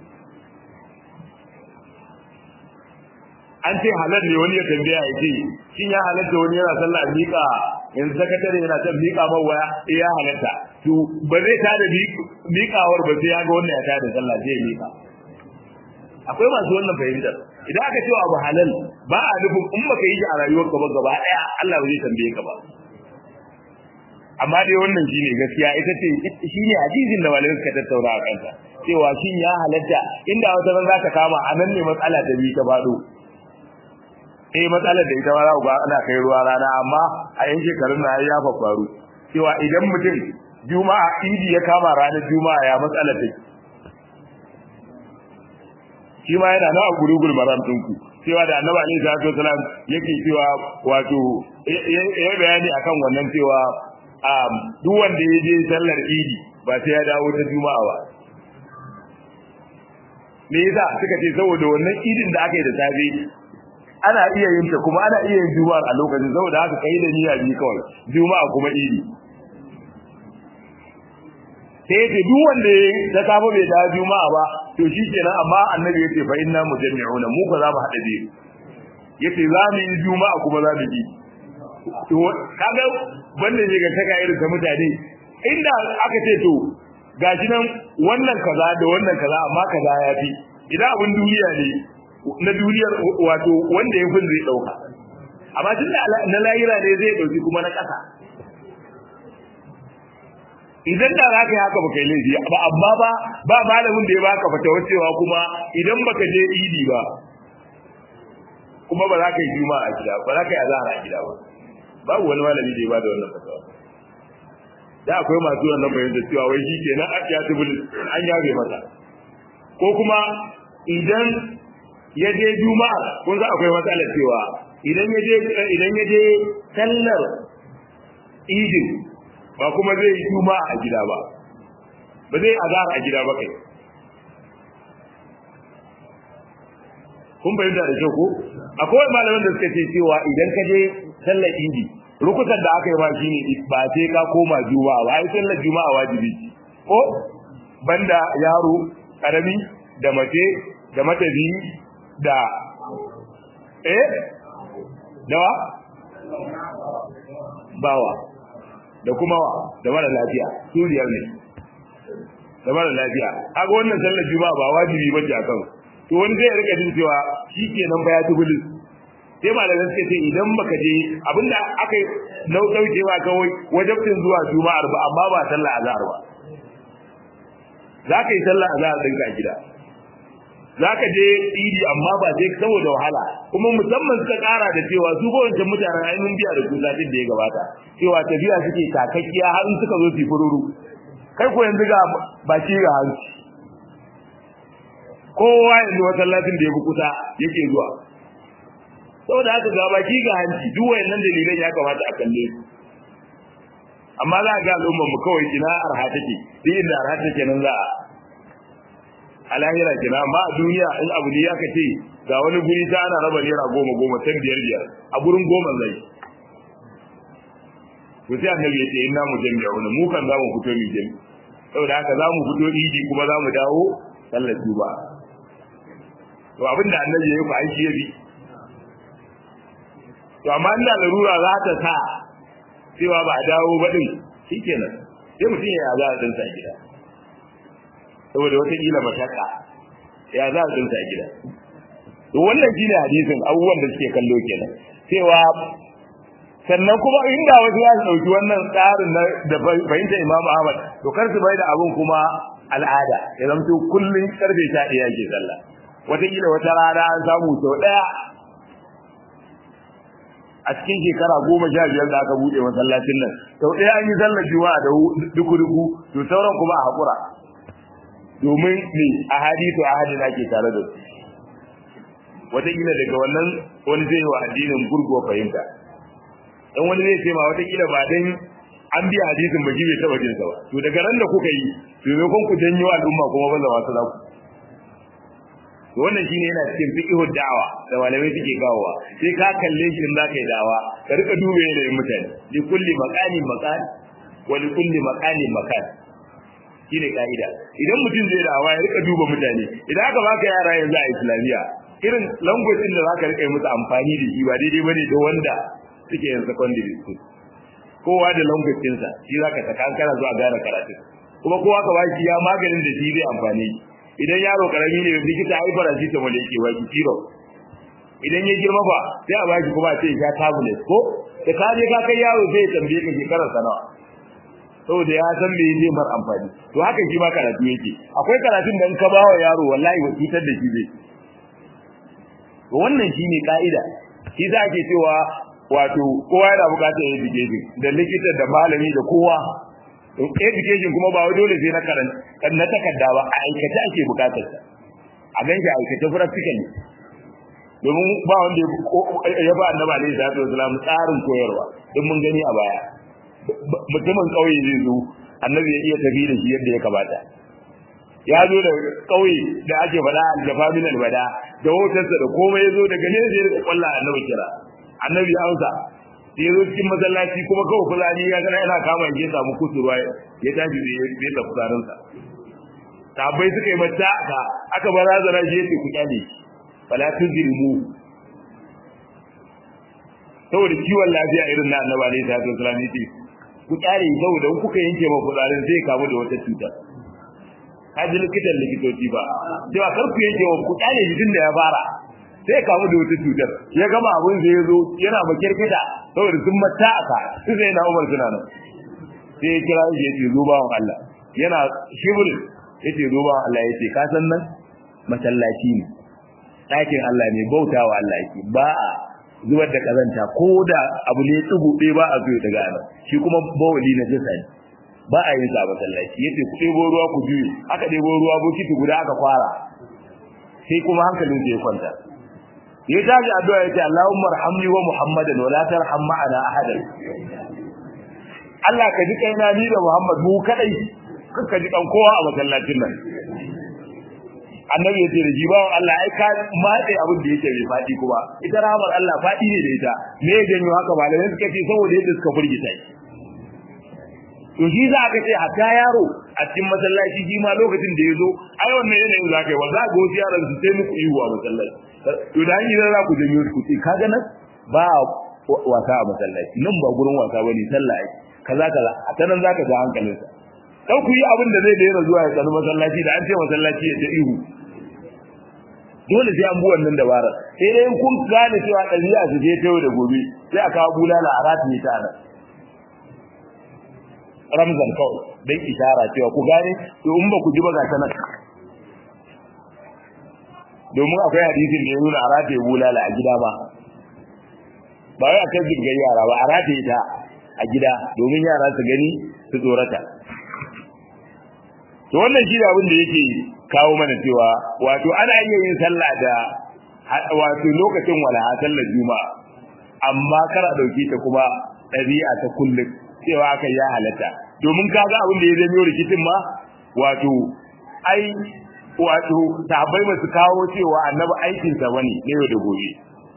an ce halal ne wani ya tambaya ya ce shin ya halatta wani yana sallah miƙa yanzu sakatare yana son miƙa man waya eh ya halatta to ba zai tada miƙawar ba sai ya ga wannan ya tada sallah sai ya miƙa akwai masu wannan fahimtar idan aka ce abu halal ba a nufin in baka yi shi a rayuwarka ba gaba daya Allah ba zai tambaye ka ba amma dai wannan shine gaskiya ita ce shine hadisin da malamai suka tattauna a kansa cewa shin ya halatta inda wata ran zaka kama a nan ne matsala ta bi ta fado eh matsalar da ita ma za ku ga ana kai ruwa rana amma a yan shekarun na ya faru cewa idan mutum juma'a idi ya kama ranar juma'a ya matsala take shi ma yana na gurugul maram ɗinku cewa da annabi alaihi salatu wasalam yake cewa wato ya bayani akan wannan cewa duk wanda ya je sallar idi ba sai ya dawo ta juma'a ba me yasa suka ce saboda wannan idin da aka yi da safe ana iya yin ta kuma ana iya yin juma'a a lokacin saboda haka kai da niyya bi kawai juma'a kuma idi sai ce duk wanda ya ta samu bai da juma'a ba to shi kenan amma annabi yace fa inna mujammi'una mu ko za mu hada biyu yace za mu yi juma'a kuma za mu yi to kaga banda ne ga taka irin ta mutane inda aka ce to gashi nan wannan kaza da wannan kaza amma kaza ya fi idan abin duniya ne na duniyar wato wanda ya fi zai dauka amma tun da na layira ne zai dauki kuma na kasa idan da za ka yi haka baka yi laifi ba amma ba ba malamin da ya baka fata cewa kuma idan baka je idi ba kuma ba za ka yi juma'a a gida ba za ka yi azahar a gida ba babu wani malami da ya bada wannan fatawa da akwai masu wannan fahimtar cewa wai shi ke nan ya tubul an yabe masa ko kuma idan ya je juma'a kun za akwai matsalar cewa idan ya je idan ya je sallar idin ba kuma zai yi juma'a a gida ba ba zai azhar a gida ba kai kun bayyana da kyau ko akwai malaman da suka ce cewa idan ka je sallar idi rukutan da aka yi ma shine ba sai ka koma juma'a ba ai sallar juma'a wajibi ce ko banda yaro karami da mace da matabi da eh dawa bawa da kuma wa da mara lafiya su biyar ne da mara lafiya kaga wannan sallar juma'a ba wajibi bace a kan to wani zai rika jin cewa shikenan ba ya tubuli sai malaman suka ce idan baka je abinda aka nau daukewa kawai wajibin zuwa juma'ar ba amma ba sallar azhar ba zaka yi sallar azhar ɗinka a gida zaka je idi amma ba sai saboda wahala kuma musamman suka kara da cewa su ko wancan mutanen ainihin biya da kusa din da ya gabata cewa tafiya suke takakkiya har in suka zo su fururu kai ko yanzu ga baki ga hanci kowa yanzu masallacin da ya fi kusa yake zuwa saboda haka ga baki ga hanci duk wayannan dalilan ya kamata a kalle su amma za ga al'ummar mu kawai kina arha take duk inda arha take nan za a a lahira kina amma a duniya in abu ne aka ce ga wani guri ta ana raba naira goma goma can biyar biyar a gurin goma zai to sai annabi ya ce inna mu jami'a wani mu kan za mu fito ni jami saboda haka za mu fito idi kuma za mu dawo sallar juba to abinda annabi ya yi ku aiki ya bi to amma inda larura za ta sa cewa ba a dawo ba din shikenan sai mutum ya za a dinsa a gida saboda wata kila mashaka ya za a dinsa a gida to wannan shine hadisin abubuwan da suke kallo kenan cewa sannan kuma inda wasu ya dauki wannan tsarin da fahimta Imam Ahmad to kar su bai da abun kuma al'ada ya zamto kullun karfe 11 yake sallah wata kila wata rana an samu sau daya a cikin shekara goma sha biyar da aka buɗe masallacin nan sau ɗaya an yi sallar juma'a da duku-duku to sauran kuma a haƙura domin ne a hadisu a hadin ake tare da su wataƙila daga wannan wani zai wa addinin gurguwa fahimta dan wani zai ce ma wataƙila ba dan an biya hadisin ba shi bai taɓa jinsa ba to daga ran da kuka yi to maimakon ku janyo al'umma kuma ba za su za ku to wannan shine yana cikin fiqhu da'awa da malamai suke kawowa sai ka kalle shi in zaka yi da'awa ka rika dube yanayin mutane li kulli maqamin maqal wa li kulli maqalin maqal shine kaida idan mutum zai da'awa ya rika duba mutane idan aka baka yara yanzu a islamiya irin language din da zaka rika yi musu amfani da shi ba daidai bane da wanda suke yin secondary school kowa da language ɗinsa shi zaka saka kana zuwa gane karatu kuma kowa ka baki ya maganin da shi zai amfani idan yaro karami ne likita ai paracetamol yake baki kiro idan ya girma ba sai a baki kuma sai ya tablet ko da ka je ka kai yaro sai ya tambaye ka shekarar sa nawa saboda ya san me zai mar amfani to haka shi ma karatu yake akwai karatun da in ka bawa yaro wallahi wa cutar da shi zai to wannan shine kaida shi za ke cewa wato kowa yana bukatar education da likita da malami da kowa education kuma ba dole sai na karanta na takarda ba a aikace ake bukatar sa a ganshi aikace practically domin ba wanda ya ba annabi alaihi salatu wasalam tsarin koyarwa don mun gani a baya mutumin kauye zai zo annabi ya iya tafi da shi yadda ya kamata ya zo da kauye da ake faɗa aljafa min albada da hotarsa da komai ya zo daga ne zai rika kwalla annabi kira annabi ya amsa ya zo cikin masallaci kuma kawai fulani ya gana yana kama ya samu kusurwa ya tashi da ya tafi tsarinsa sabai suka yi mata aka aka barazana shi yace ku kyale fala tuzilmu saboda kiwon lafiya irin na annabi alaihi salatu wasallam yace ku kyale saboda kuka yanke ma kudarin zai kamu da wata cuta kaji likitan likitoci ba cewa kar ku yanke wa ku kyale shi da ya fara sai kamu da wata cutar ya gama abin da ya zo yana makirkita saboda sun mata aka su zai na umar suna nan sai ya kira shi ya ce zo bawan Allah yana shibul ya ce zo bawan Allah ya ce ka san nan masallaci ne ɗakin Allah ne bautawa Allah yake ba a zubar da kazanta ko da abu ne tsugu ɗaya ba a zo ya daga nan shi kuma bawali na jisa ne ba a yin sa masallaci yace ku ɗebo ruwa ku juye aka ɗebo ruwa bokiti guda aka kwara sai kuma hankalin ya kwanta ya tashi addu'a yace Allahumma arhamni wa Muhammadan wa la tarham ma'ana ahadan Allah ka ji kaina ni da Muhammad mu kadai kanka ji kan kowa a masallacin nan annabi ya ce da jibawan Allah ai ka matse abin da yake bai fadi kuma ita rahmar Allah fadi ne da ita me ya janyo haka malamai suka ce saboda yadda suka furgita shi to shi za ka ce hatta yaro a cikin masallaci shi ma lokacin da ya zo ai wannan yanayin za ka yi wa za ga wasu yaran su sai muku ihu a masallaci to da hanyar za ku janyo ku ce kaga nan ba wasa a masallaci nan ba gurin wasa bane sallah ai kaza kaza a ta nan za ka ga hankalinsa dan ku yi abin da zai daina zuwa ya tsani masallaci da an ce masallaci ya ta ihu dole sai an bi wannan dabara sai dai kun gane cewa ɗabi'a su je ta yau da gobe sai a kawo bulala a rataye ta nan ramzan kawai don ishara cewa ku gane to in ba ku ji ba ga sanar domin akwai hadisin da ya nuna a rataye bulala a gida ba ba wai a kan jirgin yara ba a rataye ta a gida domin yara su gani su tsorata to wannan shi abin da yake kawo mana cewa wato ana iya yin sallah da wato lokacin walaha sallar juma'a amma kar a dauke ta kuma ɗabi'a ta kullum cewa aka ya halatta domin kaga abin da ya zama rikicin ma wato ai wato sahabbai ba su kawo cewa annabi aikin sa bane ne yau da gobe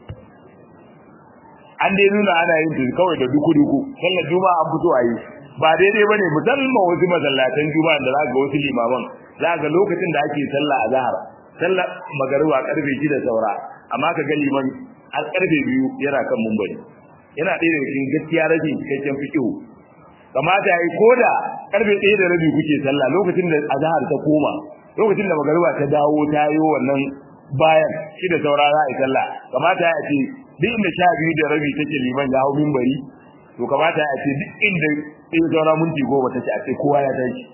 an dai nuna ana yin ta kawai da duku duku sallar juma'a an fito a yi ba daidai bane musamman wasu masallatan juma'a da za ga wasu limaman za ga lokacin da ake sallah a zahar sallar magariba karfe 6 saura amma ka ga liman har karfe 2 yana kan mumbari yana ɗaya daga cikin gaskiya rashin cikakken fikihu kamata yayi koda karfe 1 da rabi kuke sallah lokacin da azhar ta koma lokacin da magariba ta dawo ta yi wannan bayan shi da saura za a yi sallah kamata ya ce duk inda sha biyu da rabi take liman ya hau mimbari to kamata ya ce duk inda in saura minti goma take a ce kowa ya tashi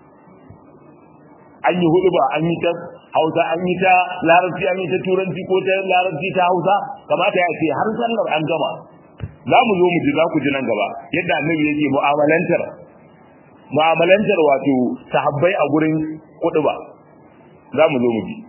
an yi hudu ba an yi ta hausa an yi ta larabci an yi ta turanci ko ta larabci ta hausa kamata ya ce har sallar an gama za mu zo mu ji za ku ji nan gaba yadda annabi yake mu'amalantar mu'amalantar wato sahabbai a gurin kudu ba za mu zo mu ji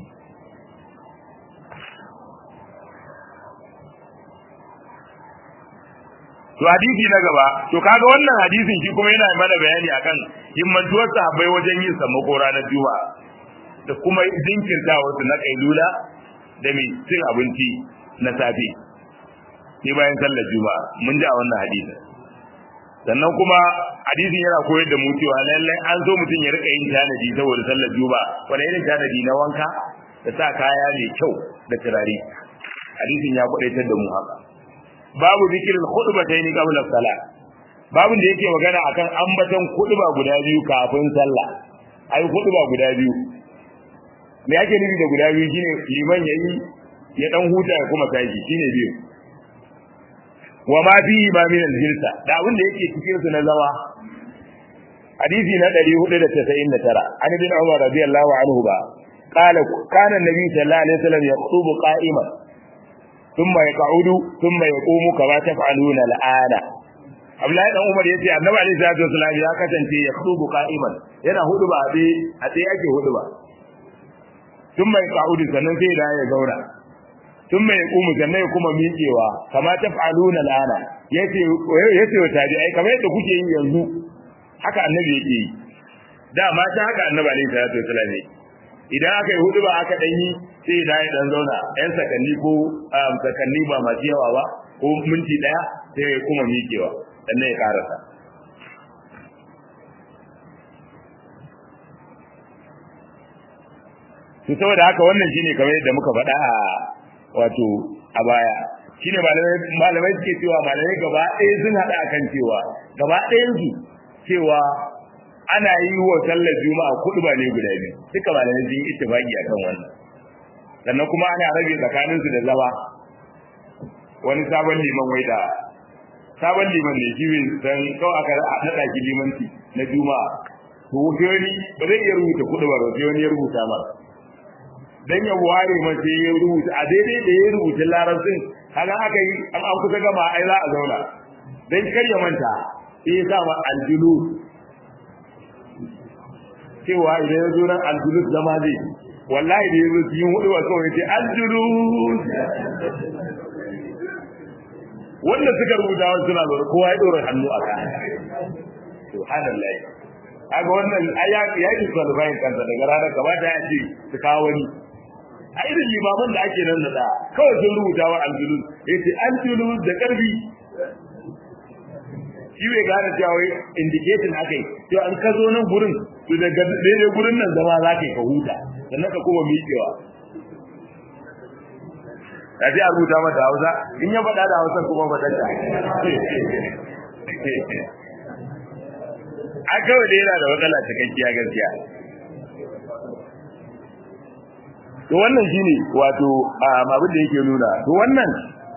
to hadisi na gaba to kaga wannan hadisin shi kuma yana mana bayani akan himmantuwar sahabbai wajen yin sammako ranar juma'a da kuma jinkirta wasu na kailula da mai cin abinci na safe ni bayan sallar juma'a mun ji a wannan hadisi sannan kuma hadisin yana koyar da mu cewa lallai an zo mutum ya rika yin tanadi saboda sallar juma'a wani irin tanadi na wanka da sa kaya mai kyau da turare hadisin ya kwadaitar da mu haka babu zikirin khutbatayn qabla salat babun da yake magana akan ambaton khutba guda biyu kafin sallah ai khutba guda biyu me yake nufi da guda biyu shine liman yayi ya dan huta ya kuma tashi shine biyu wa ma fi ma min al-hilsa da abin da yake cikin su na zawa hadisi na 499 an ibn umar radiyallahu anhu ba qala kana an-nabi sallallahu alaihi wasallam yakhutubu qa'iman ثم يقعد ثم يقوم كما تفعلون الآن Abdullahi dan Umar yace Annabi alaihi salatu wasallam ya kasance ya khutubu qa'iman yana huduba a tsaye a tsaye ake huduba tun mai ka'udi sannan sai da ya zauna tun mai kumu sannan ya kuma miƙewa kama taf'aluna al'ana yace yace wa tabi'ai kamar yadda kuke yi yanzu haka Annabi yake yi da ma ta haka Annabi alaihi salatu wasallam idan aka yi huduba aka dan yi sai da ya dan zauna yan sakanni ko sakanni ba masu yawa ba ko minti daya sai ya kuma miƙewa sannan ya karasa to saboda haka wannan shine kamar yadda muka faɗa a wato a baya shine malamai malamai suke cewa malamai gaba ɗaya sun haɗa akan cewa gaba ɗayan su cewa ana yi wa sallar juma'a kuɗi ba ne guda biyu duka malamai sun yi ittifaqi akan wannan sannan kuma ana rage tsakanin su da zama wani sabon liman wai da sabon liman ne shi bai san kawai aka naɗa ki limanci na juma'a to wani ba zai iya rubuta kuɗi ba sai wani ya rubuta masa dan ya ware mace ya rubuta a daidai da ya rubuta larabcin kaga aka yi an an kusa gama ai za a zauna dan kar ya manta sai ya sa ma aljulu cewa idan ya zo nan aljulu zama zai wallahi da ya zo cikin hudu wa kawai ce aljulu wanda suka rubuta wasu suna zaune kowa ya ɗora hannu a kan subhanallah kaga wannan ai ya ya yi qualifying kansa daga ranar kamata ya ce su kawo wani a irin limaman da ake nan da kawai sun rubuta wa aljulus yace aljulus da karfi shi bai gane cewa wai indicating akai to an ka zo nan gurin to daga daidai gurin nan zama za ka yi ka huta sannan ka kuma miƙewa ka ji a rubuta mata hausa in ya faɗa da hausa kuma faɗa ta a kawai da yana da matsala cikakkiya gaskiya to wannan shine wato abin da yake nuna to wannan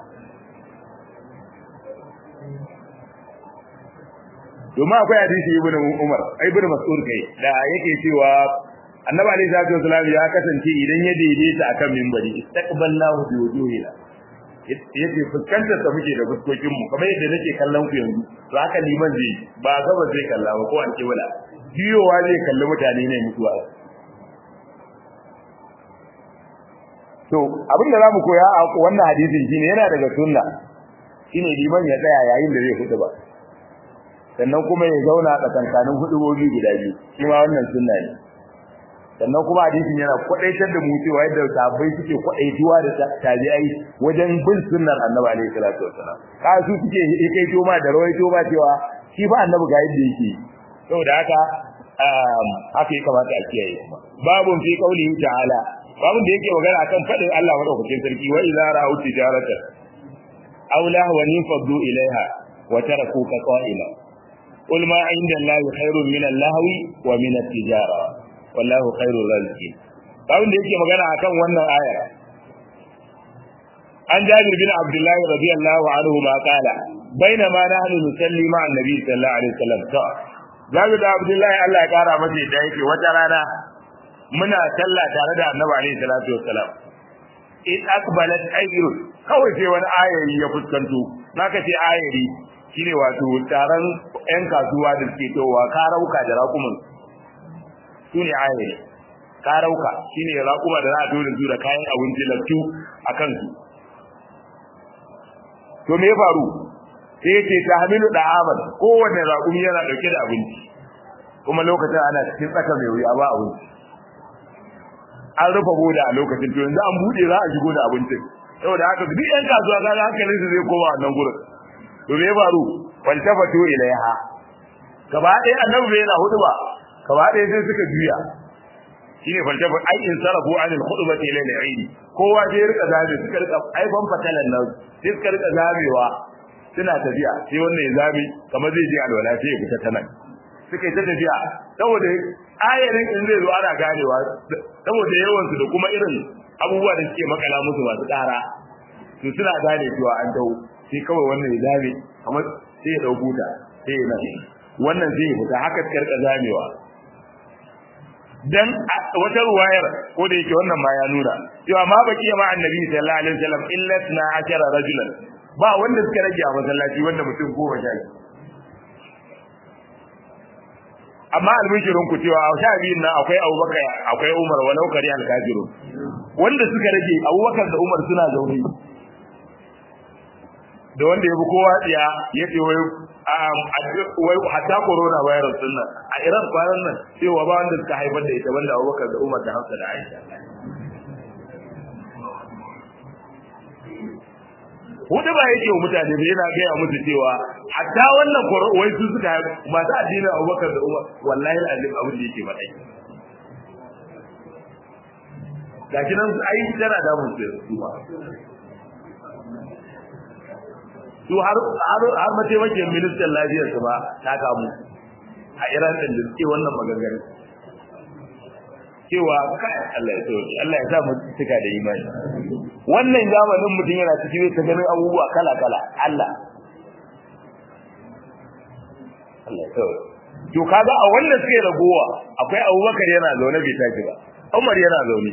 domin akwai hadisi ibn Umar ibn Mas'ud kai da yake cewa Annabi alaihi salatu wasallam ya kasance idan ya daidaita akan minbari istaqbalnahu bi wujuhina yace fuskantar ta muke da fuskokin mu kamar yadda nake kallon ku yanzu to haka liman zai ba gaba zai kalla ba ko an ce wala biyowa zai kalli mutane ne mutuwa to abin da zamu koya a wannan hadisin shine yana daga sunna shine liman ya tsaya yayin da zai hudu ba sannan kuma ya zauna tsakankanin hudubobi guda biyu shi ma wannan sunna ne sannan kuma hadisin yana kwadaitar da mu cewa yadda sahabbai suke kwadaituwa da tabi'ai wajen bin sunnar annabi alaihi salatu wasalam ka su suke kai to ma da rawaito ba cewa shi ba annabi ga yadda yake saboda haka haka ya kamata a kiyaye kuma babun fi qaulihi ta'ala babun da yake magana akan fadin Allah madaukakin sarki wa idza ra'u tijaratan aw lahwan faddu ilaiha wa tarakuka qa'ima قل ما عند الله خير من اللهو ومن التجارة والله خير الرازقين kawai da yake magana akan wannan ayar an jabir bin abdullahi radiyallahu anhu ma qala bainama nahnu nusalli ma annabi sallallahu alaihi wasallam to jabir da abdullahi Allah ya kara masa da yake wata rana muna sallah tare da annabi alaihi salatu wasallam in akbalat ayrun kawai sai wani ayari ya fuskanto naka ce ayari shine wato taron ƴan kasuwa da suke towa karauka da raƙumin su ne ayari karauka shine raƙuma da za a dole su da kayan abinci lattu a kansu to me ya faru sai ya ce ta hamilu da amal kowane raƙumi yana ɗauke da abinci kuma lokacin ana cikin tsaka mai wuya ba abinci an rufe boda a lokacin to yanzu an buɗe za a shigo da abincin saboda haka duk ƴan kasuwa kaga hankalinsu zai koma wannan gurin to me faru faltafatu ilaiha gaba ɗaya annabi bai yana hudu ba gaba ɗaya sai suka juya shine faltafa ai in sarafu an al-khutbati ila al-eid kowa sai rika zabe suka rika aifan fatalan nan sai suka rika zabewa suna tafiya sai wannan ya zabe kamar zai je alwala sai ya fita ta nan suka yi ta tafiya saboda ayarin in zai zo ana ganewa saboda yawan su da kuma irin abubuwa da suke makala musu masu ƙara to suna gane cewa an dawo sai kawai wannan ya zabe kamar sai ya dau buta sai ya nan wannan sai ya fita haka karka zamewa dan wata ruwayar ko da yake wannan ma ya nuna cewa ma baki ma annabi sallallahu alaihi wasallam illa na ashara rajulan ba wanda suka rage a masallaci wanda mutum goma sha amma albishirin ku cewa a sha biyun nan akwai abubakar akwai umar walau kari alkafirun wanda suka rage abubakar da umar suna zaune da wanda ya bi kowa tsiya ya ce wai wai hatta corona virus din nan a Iran kwanan nan cewa ba wanda suka haifar da ita banda Abubakar da Umar da Hafsa da Aisha Hudu ba yake wa mutane bai yana gaya musu cewa hatta wannan wai su suka masu addinin Abubakar da Umar wallahi alazim abin da yake faɗa gashi nan ai tana damun su ba su har har har mataimakin ministan lafiyar su ba ta kamu a Iran din da suke wannan maganganu cewa kai Allah ya tsoro Allah ya sa mu tuka da imani wannan zamanin mutum yana cikin ta ganin abubuwa kala kala Allah Allah ya tsoro to kaga a wannan suke ragowa akwai Abubakar yana zaune bai tashi ba Umar yana zaune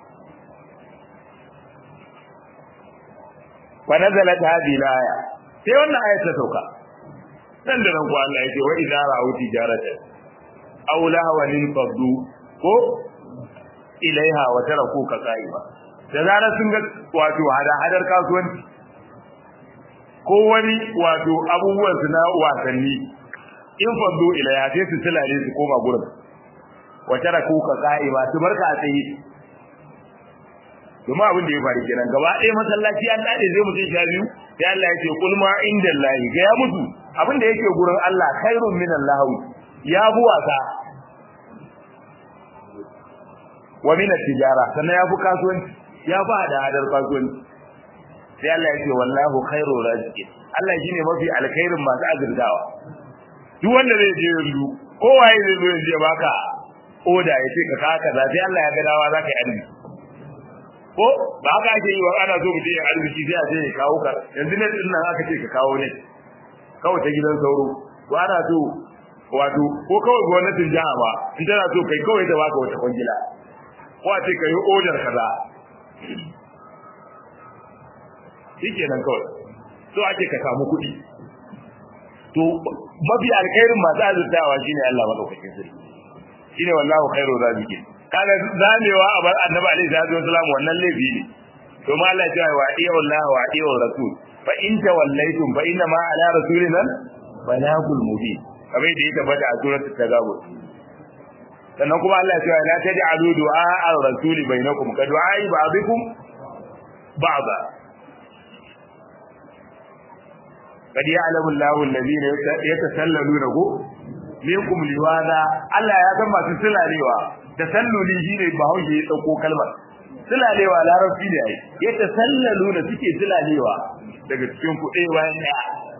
fa nazalat hadhihi al-aya sai wannan ayat ta sauka dan da nan ko Allah yake wa idza ra'u tijaratan aw lahwan faddu ko ilaiha wa taraku ka qaiba da zarar sun ga wato hada hadar kasuwanci ko wani wato abubuwan su na wasanni in faddu ilayha sai su tilale su koma gurin wa tarakuka qa'ima su barka a tsaye kuma abin da ya faru kenan gaba ɗaya masallaci an dade zai mutum sha biyu sai Allah ya ce kul ma indallahi ga ya mutu abin da yake gurin Allah khairun minan lahawi ya bu wasa wa min tijara sannan ya bu kasuwanci ya ba da hadar kasuwanci sai Allah ya ce wallahu khairur raziqin Allah shine mafi alkhairin masu azurtawa duk wanda zai je yanzu kowaye zai zo yanzu ya baka oda ya ce ka kawo kaza sai Allah ya ga dawa zaka yi arziki ko ba haka ake yi wa ana so mutum ya arziki sai a ce ya kawo ka yanzu ne din nan aka ce ka kawo ne kawai ta gidan sauro ko ana so wato ko kawai gwamnatin jiha ba in tana so kai kawai ta baka wata kwangila ko a ce ka yi odar kaza shi kenan kawai so ake ka samu kuɗi to mafi alkhairin masu azurtawa shine Allah madaukakin sarki shine wallahu khairu raziqin kaga zamewa a bar annabi alaihi salatu wasallam wannan laifi ne to ma Allah ya wa iya Allah wa iya rasul fa in tawallaytum fa inna ma ala rasulina balagul mubin kamar da ya tabbata a suratul tagabun sannan kuma Allah ya ce la taj'alu du'a ar-rasuli bainakum ka du'a ba'dikum ba'da kad ya'lamu Allahu alladhina yatasallalunahu minkum liwada Allah ya san masu sulalewa tasalluli shine bahaushe ya dauko kalmar sulalewa larabci ne ai yatasallaluna suke sulalewa daga cikin ku ɗaya bayan ɗaya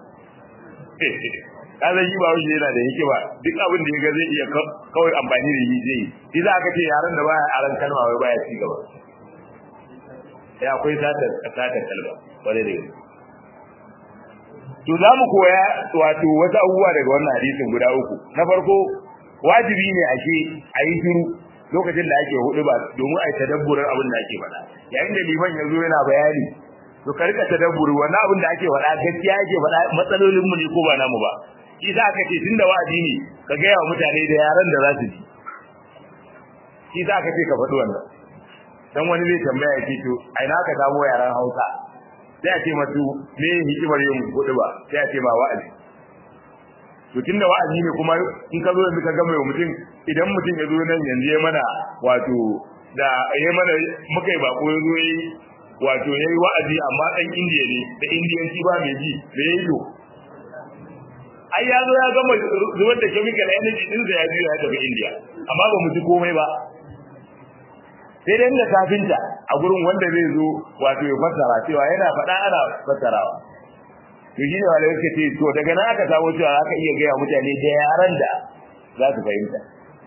kaza shi ba wuce yana da yake ba duk abin da ya ga zai iya kawai amfani da yi zai yi za ka ce yaran da baya aran kalma wai baya ci gaba ya akwai satar satar kalma wani da yau to za mu koya wato wasu abubuwa daga wannan hadisin guda uku na farko wajibi ne ake a yi shiru lokacin da ake hudu ba domin a yi tadabburin abin da ake faɗa yayin da liman ya zo yana bayani to ka rika tadabburi wannan abin da ake faɗa gaskiya ake faɗa matsalolin mu ne ko ba namu ba shi za ka ce tunda wa'azi ne ka gaya wa mutane da yaran da za su ji shi za ka ce ka faɗi wannan dan wani zai tambaya ya ce to a ina ka samu yaran Hausa sai a ce masu me hikimar yin hudu ba sai a ce ba wa'azi to tunda wa'azi ne kuma in ka zo yanzu ka gama mutum idan mutum ya zo nan yanzu ya mana wato da ya mana muka yi bako ya zo ya yi wato ya yi wa'azi amma ɗan indiya ne da indiyanci ba mai ji da ya yi to ai ya zo ya gama zubar da chemical energy ɗinsa ya biyo ya tafi indiya amma ba mu ji komai ba sai dai da kafinta a gurin wanda zai zo wato ya fassara cewa yana faɗa ana fassarawa to shi ne wanda suka ce to daga nan aka samu cewa aka iya gaya mutane da yaran da za su fahimta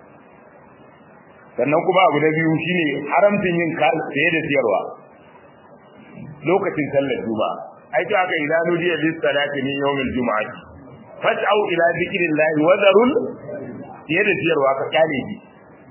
sannan kuma abu na biyu shine haramcin yin saye da siyarwa lokacin sallar juma'a ai to aka idan nudiya lis salati min yawmil juma'ati fas'au ila dhikrillahi wa dharul saye da siyarwa ka kyale ji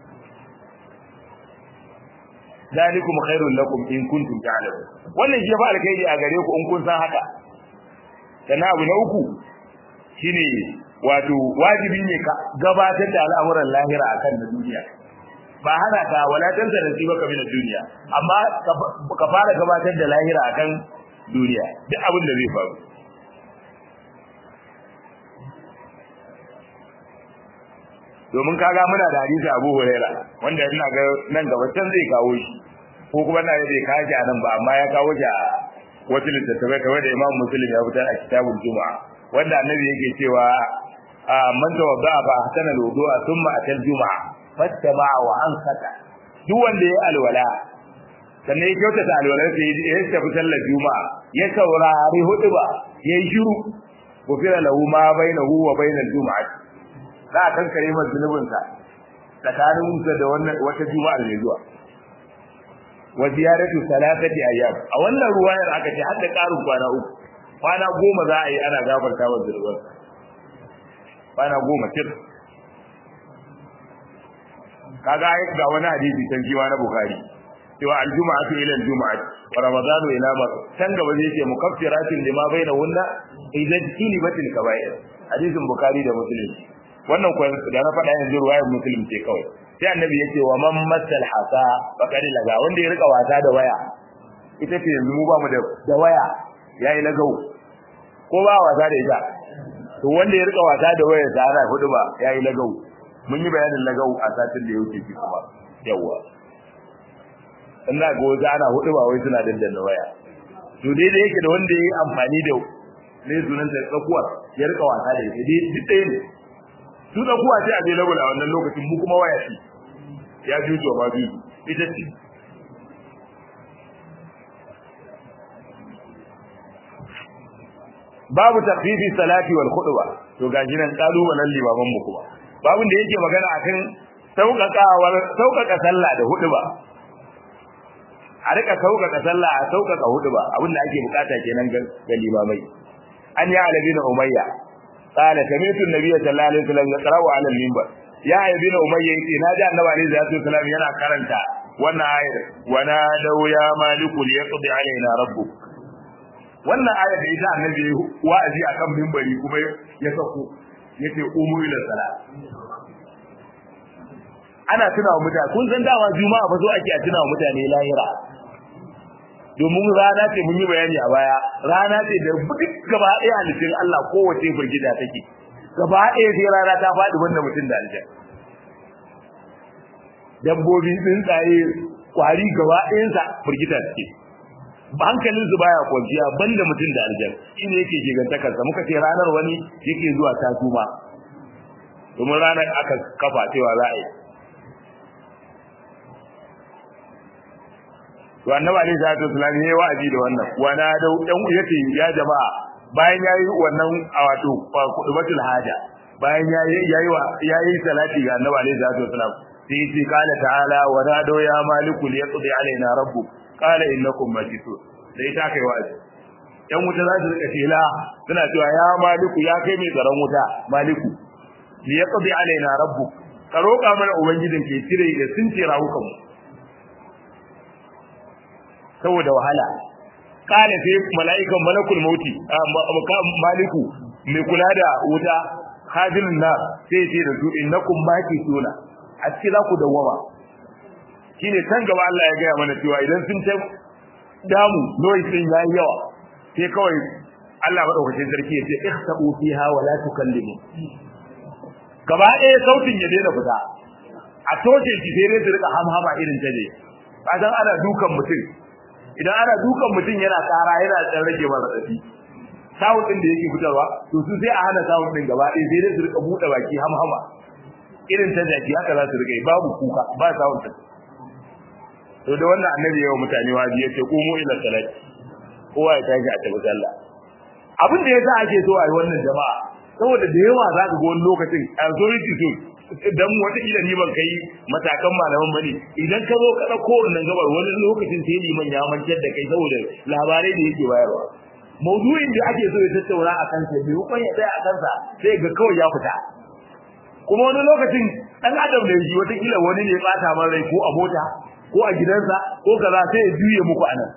zalikum khairul lakum in kuntum ta'lamun wannan shi fa alkhairi a gare ku in kun san haka sannan abu na uku shine wato wajibi ne ka gabatar da al'amuran lahira akan na duniya ba hana ka wala tansa da sibaka min duniya amma ka fara gabatar da lahira akan duniya duk abin da zai faru domin kaga muna da hadisi Abu Huraira wanda ina ga nan gaba can zai kawo shi ko kuma na zai kawo shi a nan ba amma ya kawo shi a wata littattafai kamar da Imam Muslim ya fitar a kitabul Juma'a wanda annabi yake cewa man tawadda fa hasana al-wudu'a thumma atal juma'a fattaba wa ansata duk wanda ya alwala sannan ya kyautata alwalar sai ya tafi sallar juma'a ya saurari hutuba ya yi shiru gufira lahu ma bainahu wa bainal juma'a za a kankare masa zunubinsa tsakanin sa da wannan wata juma'a mai zuwa wa ziyaratu salatati ayyam a wannan ruwayar aka ce har da karin kwana uku kwana goma za a yi ana gafarta wa zunuban kwana goma tir kaga ai ga wani hadisi can jiwa na bukhari cewa aljuma'atu ila aljuma'ati wa ramadanu ila ma can gaba zai ce mukaffiratin lima bainahunna idan tilibatil kaba'ir hadisin bukhari da muslim wannan kuwa da na faɗa yanzu ruwayar muslim ce kawai sai annabi ya ce wa man masal hasa faqad laga wanda ya rika wasa da waya ita ce yanzu mu ba mu da da waya yayi lagau ko ba wasa da ita to wanda ya rika wasa da wayar sa ana hudu ba yayi lagau mun yi bayanin lagau a satin da ya wuce shi kuma yawa ina ga wata ana hudu ba wai suna dandanna waya to dai da yake da wanda yayi amfani da ne sunan da tsakuwa ya rika wasa da ita dai duk ɗaya ne su tsakuwa ce a available a wannan lokacin mu kuma waya ce ya jujo ma biyu ita ce babu tafifi salati wal khutba to gaji nan kalubalen limaman mu kuma babun da yake magana akan sauƙaƙawar sauƙaƙa sallah da huɗuba a rika sauƙaƙa sallah a sauƙaƙa huɗuba abin da ake bukata kenan ga limamai an ya alabi na umayya qala sami'tu an-nabiy sallallahu alaihi wasallam yaqra'u 'ala al-minbar ya alabi na umayya yace naji annabi alaihi salatu wasallam yana karanta wannan ayar wa nadaw ya maliku liyaqdi alaina rabbuk wannan aya da ita annabi wa'azi akan minbari kuma ya sako yace umu ila salat ana tuna wa mutane kun san dawa juma'a ba zo ake a tuna wa mutane lahira domin rana ce mun yi bayani a baya rana ce da duk gaba ɗaya halittun Allah kowace firgida take gaba ɗaya sai rana ta faɗi wanda mutum da aljan dabbobi tsuntsaye kwari gaba ɗayansa firgita suke hankalin su baya kwanciya banda mutum da aljan shine yake gigantakarsa muka ce ranar wani yake zuwa ta tuma domin ranar aka kafa cewa za a yi to annabi alaihi salatu wasallam yayi wa'azi da wannan wa na da dan yace ya jama'a bayan yayi wannan a wato kudubatul haja bayan yayi yayi yayi salati ga annabi alaihi salatu wasallam sai yace qala ta'ala wa nado ya maliku liyaqdi alaina rabbuk qala innakum majitun sai ta kai wa'azi yan wuta za su rika tela suna cewa ya maliku ya kai mai tsaron wuta maliku liyaqdi alaina rabbuk ka roƙa mana ubangijin ke cire da sun ce rawukan mu saboda wahala kana sai mala'ikan malakul mauti maliku mai kula da wuta hajilun na sai ce da su innakum makisuna a cikin za ku dawwama shine can gaba Allah ya gaya mana cewa idan sun ta damu noise din yayi yawa sai kawai Allah madaukakin sarki ya ce ihtabu fiha wa la tukallimu gaba ɗaya sautin ya daina fita a toce shi sai dai su rika hamhama irin ta ne kasan ana dukan mutum idan ana dukan mutum yana tsara yana dan rage masa dafi sawun din da yake fitarwa to su sai a hana sawun din gaba ɗaya sai dai su rika buɗe baki hamhama irin ta jaki haka za su rika yi babu kuka ba sawun ta to da wannan annabi yawa mutane waji yace qumu ila salati kowa ya tashi a tabi sallah abin da yasa ake so a yi wannan jama'a saboda da yawa za ka ga wani lokacin authority so dan wata kila ni ban kai matakan malaman bane idan ka zo ka dauko wannan gabar wani lokacin sai liman ya mantar da kai saboda labarai da yake bayarwa maudu'in da ake so ya tattauna a kansa bai hukun ya tsaya a kansa sai ga kawai ya fita kuma wani lokacin dan adam da shi wata kila wani ne bata man rai ko a mota ko a gidansa ko kaza sai ya juye muku anan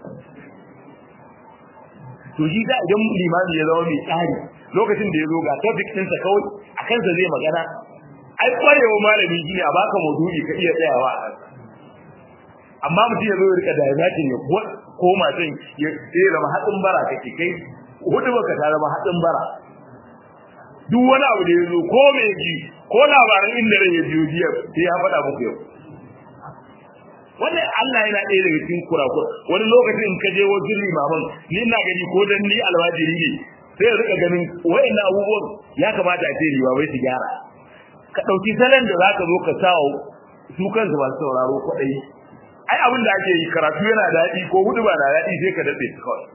to shi da idan limami ya zama mai tsari lokacin da ya zo ga topic ɗinsa kawai a kansa zai magana ai kwarewa malami shine a baka maudu'i ka iya tsayawa a kansa amma mutum ya zo ya rika diverting ya koma can ya sai zama hatsin bara kake kai hudu baka ta zama hatsin bara duk wani abu da ya zo ko me ji ko labaran inda rai ya biyo jiya sai ya faɗa muku yau wannan Allah yana ɗaya daga cikin kurakura wani lokacin in ka je wajen limaman ni ina gani ko dan ni alwajiri ne sai ya rika ganin wayannan abubuwan ya kamata a ce limamai su gyara ka ɗauki salon da za ka zo ka sa su kansu masu sauraro kwaɗayi ai abin da ake yi karatu yana daɗi ko hudu ba na daɗi sai ka daɗe su kawai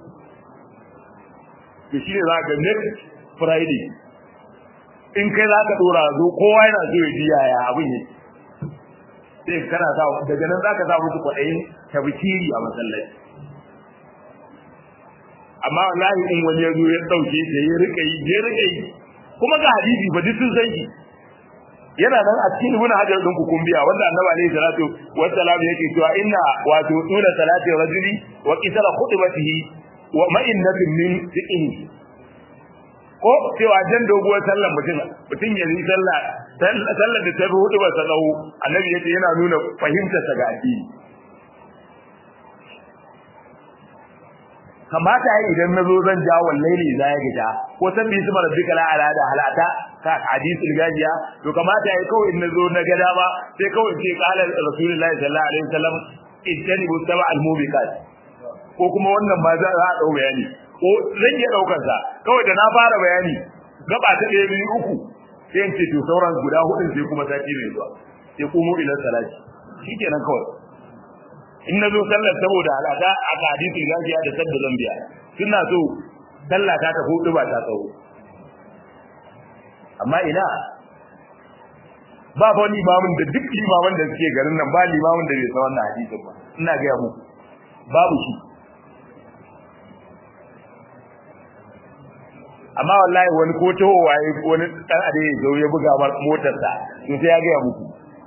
to shi ne za ka next friday in kai za ka ɗora zo kowa yana so ya ji yaya abin yake sai kana sa daga nan za ka sa musu kwaɗayin tabkiri a masallaci amma wallahi in wani ya zo ya ɗauke shi ya rika yi ya rika yi kuma ga hadisi ba duk sun san shi yana nan a cikin ibn hajar din ku kumbiya wanda annabi alaihi salatu wassalam yake cewa inna wato tuna salati rajuli wa qisara khutbatihi wa ma'innatin min fiqhi ko cewa jan doguwar sallar mutum mutum ya yi sallah sallar da ta fi hudu ba sa tsawo annabi yace yana nuna fahimtar sa ga addini kamata yayi idan nazo zan ja wallahi za ya gida ko san bi su rabbika la ala da halata ka hadisul gajiya to kamata yayi kawai in nazo na gada ba sai kawai sai qala rasulullahi sallallahu alaihi wasallam ittanibu sab'a al-mubiqat ko kuma wannan ma za a dau bayani ko zan iya daukar sa kawai da na fara bayani gaba ta ɗaya biyu uku sai in ce to sauran guda hudun sai kuma sati mai zuwa sai kuma ila salati shikenan kawai in na zo sallar saboda al'ada a hadisin gajiya da sabda zambiya suna so sallah ta ta hudu ba ta tsawo amma ina ba fa wani imamin da duk limaman da suke garin nan ba limamin da bai san wannan hadisin ba ina ga mu babu shi amma wallahi wani ko taho waye wani dan ade ya zo ya buga motarsa to sai ya ga muku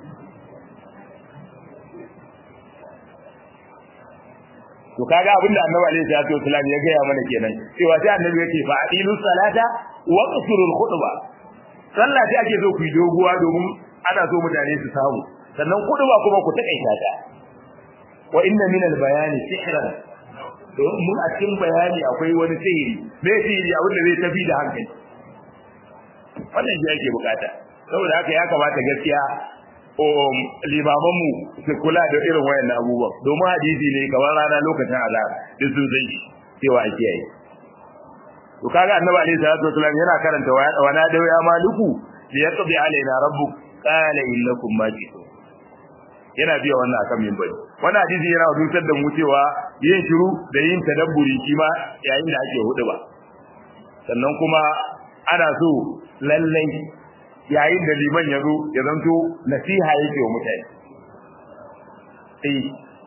to kaga abinda annabi alaihi salatu wasallam ya gaya mana kenan cewa sai annabi yake fa adilu salata wa qsurul khutba sallah sai ake so ku yi doguwa domin ana so mutane su samu sannan khutba kuma ku takaita ta wa inna min al-bayani sihran mun a cikin bayani akwai wani sihiri me sihiri abin da zai tafi da hankali wannan shi ake bukata saboda haka ya kamata gaskiya limamanmu su kula da irin wayan abubuwan domin hadisi ne kamar rana lokacin azhar duk sun san shi cewa a kiyaye to kaga annabi alaihi salatu wasallam yana karanta wa na da ya maliku li yaqdi alaina rabbuk qala innakum majidun yana biya wannan akan minbari wannan hadisi yana dusar da mu cewa yin shiru da yin tadabburi shi ma yayin da ake hudu ba sannan kuma ana so lallai yayin da liman ya zo ya zanto nasiha yake wa mutane eh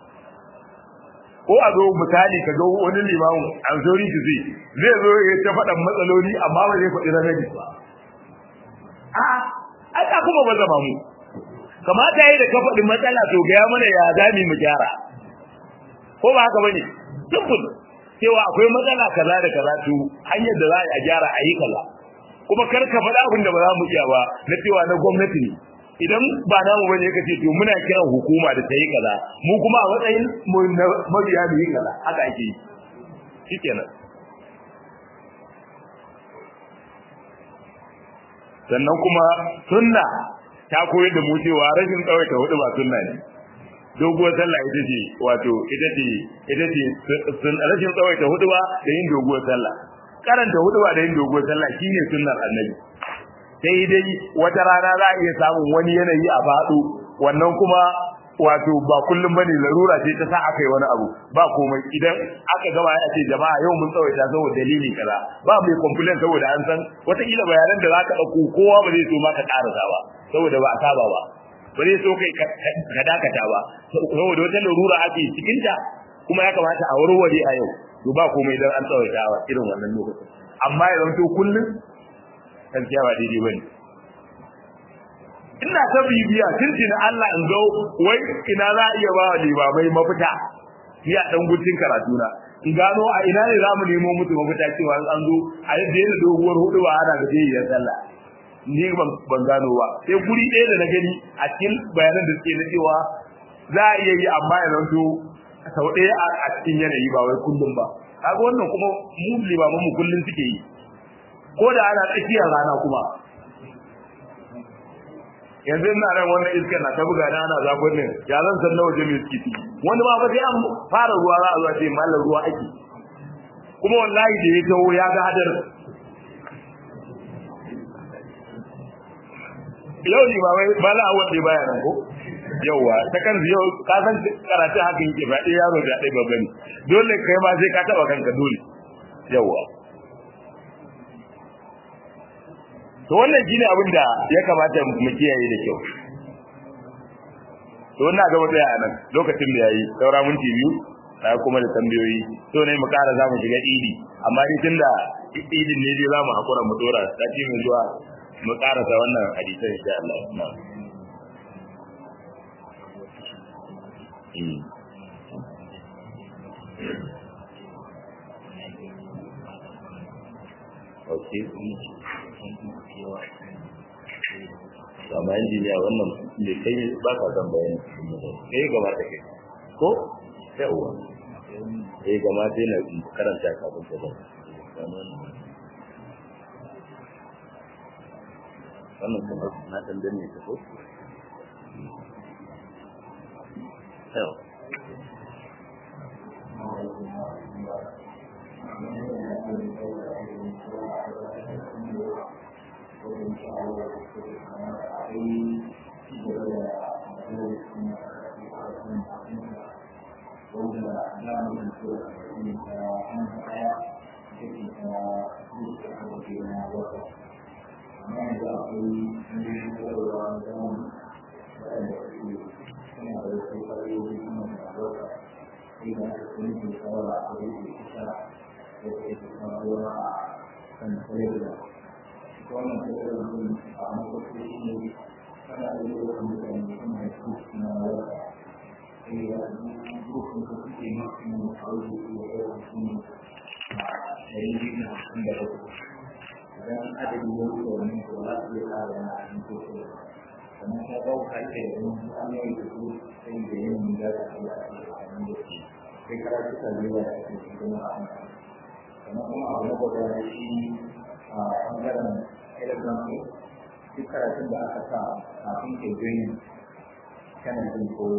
ko a zo misali ka ga wani limamin an zori ki zai zai zo ya ta faɗan matsaloli amma ba zai faɗi ranar ba a ai ka kuma ba zama mu kamata yayi da ka faɗi matsala to ga mana ya zami mu gyara ko ba haka bane simple cewa akwai matsala kaza da kaza to hanyar da za a gyara a yi kaza kuma kar ka faɗa abin da ba za mu iya ba na cewa na gwamnati ne idan ba namu bane ka ce to muna kiran hukuma da ta yi kaza mu kuma a matsayin mu na mabiya da yi kaza haka ake yi shikenan sannan kuma sunna ta koyar da mu cewa rashin tsawaita hudu ba sunna ne doguwar sallah ita ce wato ita ce ita ce rashin tsawaita hudu ba da yin doguwar sallah karanta hudu ba da yin doguwar sallah shine sunnar annabi sai dai wata rana za a iya samun wani yanayi a faɗo wannan kuma wato ba kullum bane larura ce ta sa aka yi wani abu ba komai idan aka gama ya ce jama'a yau mun tsawaita saboda dalili kaza ba mai complain saboda an san wataƙila bayanan da za ka ɗauko kowa ba zai so ma ka ƙarasa ba saboda ba a saba ba ba zai so kai ka dakata ba saboda wata larura ake cikinta kuma ya kamata a warware a yau to ba komai dan an tsawaita wa irin wannan lokacin amma ya zanto kullum gaskiya ba daidai bane ina ta bibiya tuntuni Allah in zo wai ina za a iya ba wa limamai mafita ni a dan gutun karatu na in gano a ina ne za mu nemo musu mafita cewa an zo a yadda yana doguwar hudu ba ana gaje sallah ni ban gano ba sai guri ɗaya da na gani a cikin bayanan da suke na cewa za a iya yi amma ya zanto sau ɗaya a cikin yanayi ba wai kullum ba kaga wannan kuma mu limaman mu kullum suke yi ko da ana tsakiyar rana kuma yanzu ina ran wannan iskar na ta buga na ana zafin ne ya zan san nawa jami'a suke ciki wani ma ba sai an fara ruwa za a zuwa ce mallar ruwa ake kuma wallahi da ya taho ya ga hadar yau ne ba wai ba la'awar da baya nan ko yauwa ta kan yau ka san karatu haka yake ba ɗaya yaro da ɗaya babba ne dole kai ma sai ka taɓa kanka dole yauwa to wannan shine abin da ya kamata mu kiyaye da kyau to wannan ga mutsaya a nan lokacin da yayi saura minti biyu na kuma da tambayoyi to ne mu ƙara za mu shiga idi amma ni tunda idin ne dai za mu haƙura mu dora sati mai zuwa mu ƙarasa wannan hadisan insha Allah Okay. amma injiniya wannan ne kai ba ka san bayani kai gaba da kai ko yawa eh gama sai na karanta kafin ta ba wannan kuma na dan danne ta ko yau idan adadin ya wuce wani to za su iya ƙara wani abin ko ko sannan ta ba ka ake da wani hanyoyi da su sai da yin da za su iya ƙara da su sai karatu ta zuwa da ake da kuma a hankali sannan kuma abu na gaba na shi a ɓangaren telegram ne duk karatun da aka sa kafin ke gani channel din ko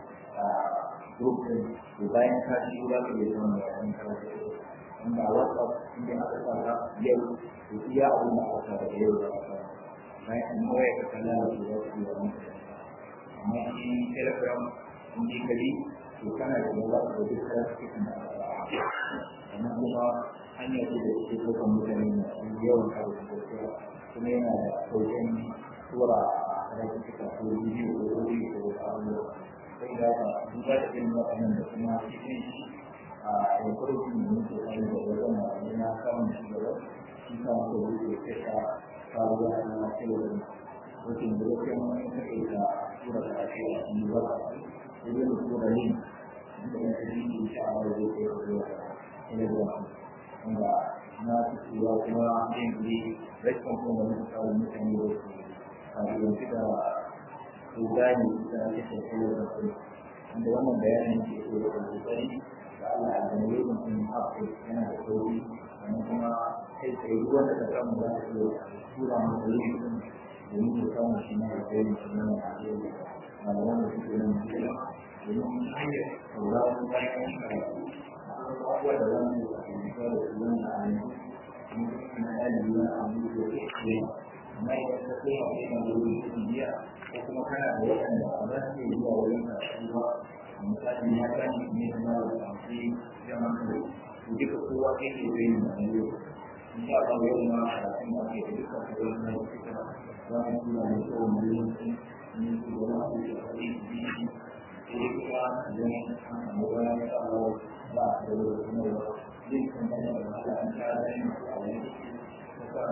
group din to bayan ka shi za ka iya zama da wani karatu wanda a whatsapp inda aka sa ka yau to iya abin da aka sa da yau da aka bayan an kawai ka kalla da su za su yi wani amma shi telegram in ji kali to kana da yawa da duk karatu cikin da aka sa sannan kuma hanya ce da ke ɗaukar mutane masu yawan karatu da kuma yana da sauƙin tura a karatu cikin ko bidiyo ko audio ko wasu abubuwa sai da haka duba da irin waɗannan da kuma shi ne a yankunan da muke kai da wajen malamai na samun shi gaba shi sa muka buɗe kasa sabuwa na television wajen da wasu yan wani kake da tura da ake a cikin ba sai da tura link da ya fi yi insha Allah zai kai da zuwa television wanda na cewa kuma yin ne rashin kuma da muka kawo mutane da su a yanzu da su gane da ake tafiya da su wanda wannan bayanin ke so da kokari da Allah a gane yin mutum haƙƙi yana da sauri sannan kuma kai tsaye duk wanda ka samu za ka iya tura masa yin mutum domin ya samu shi na alkhairi shi na alkhairi malaman da suke nan jiya domin hanyar sauraron bayan karatu abubuwa da wani da ke da su wani a yanzu na ɗalibi na abu da ke ce amma idan ka kai wa kai da wuri su biya ko kuma kana da waɗanda ba za su iya zuwa wurin karatu ba misali ya gani ne da mara da ƙarfi da maka to duka kowa kai ke zai yi mai yau in sha Allah yau ma karatun da ake da duka kowa na yi suka za mu tura da kowa mai yanki ne su da ma su da ƙarfi biyu sai kuma idan an samu wani ya Allah ba a da wuri kuma zai kan da wahala an ta da yin a wani ko ka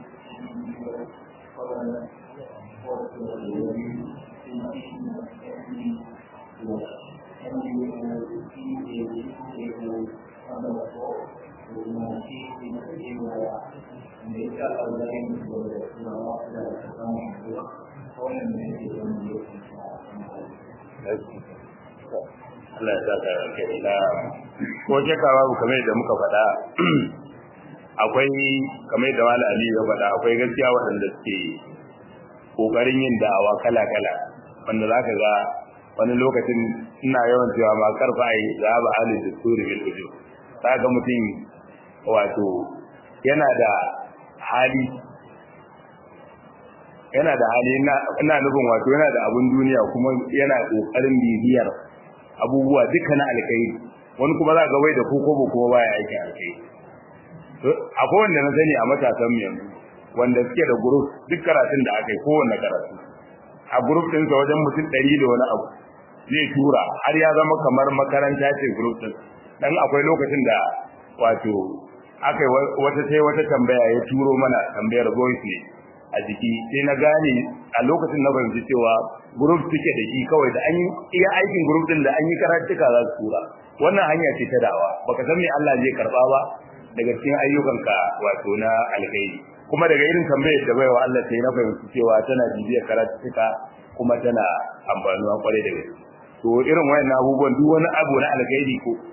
kawai ko da wani Allah ya sa ka kai na ko shakka babu kamar da muka faɗa akwai kamar da Malam Ali ya faɗa akwai gaskiya waɗanda suke kokarin yin da'awa kala-kala wanda zaka ga wani lokacin ina yawan cewa ma karfa ai za ba ali da suri bil ujub ga mutum wato yana da hali yana da hali ina nufin wato yana da abun duniya kuma yana kokarin bibiyar abubuwa duka na alkai wani kuma za ga wai da koko ba kuma baya aikin alkai akwai wanda na sani a matasan mu yanzu wanda suke da group duk karatun da aka yi kowanne karatu a group ɗinsa wajen mutum ɗari da wani abu zai tura har ya zama kamar makaranta ce group ɗin dan akwai lokacin da wato aka yi wata sai wata tambaya ya turo mana tambayar voice ne a jiki sai na gane a lokacin na fahimci cewa group suke da shi kawai da an yi iya aikin group din da an yi karatuka za su tura wannan hanya ce ta dawa baka san me Allah zai karba ba daga cikin ayyukanka wato na alkhairi kuma daga irin tambayar da baiwa Allah sai na fahimci cewa tana bibiyar karatuka kuma tana amfanuwa kwarai da gaske to irin wayannan abubuwan duk wani abu na alkhairi ko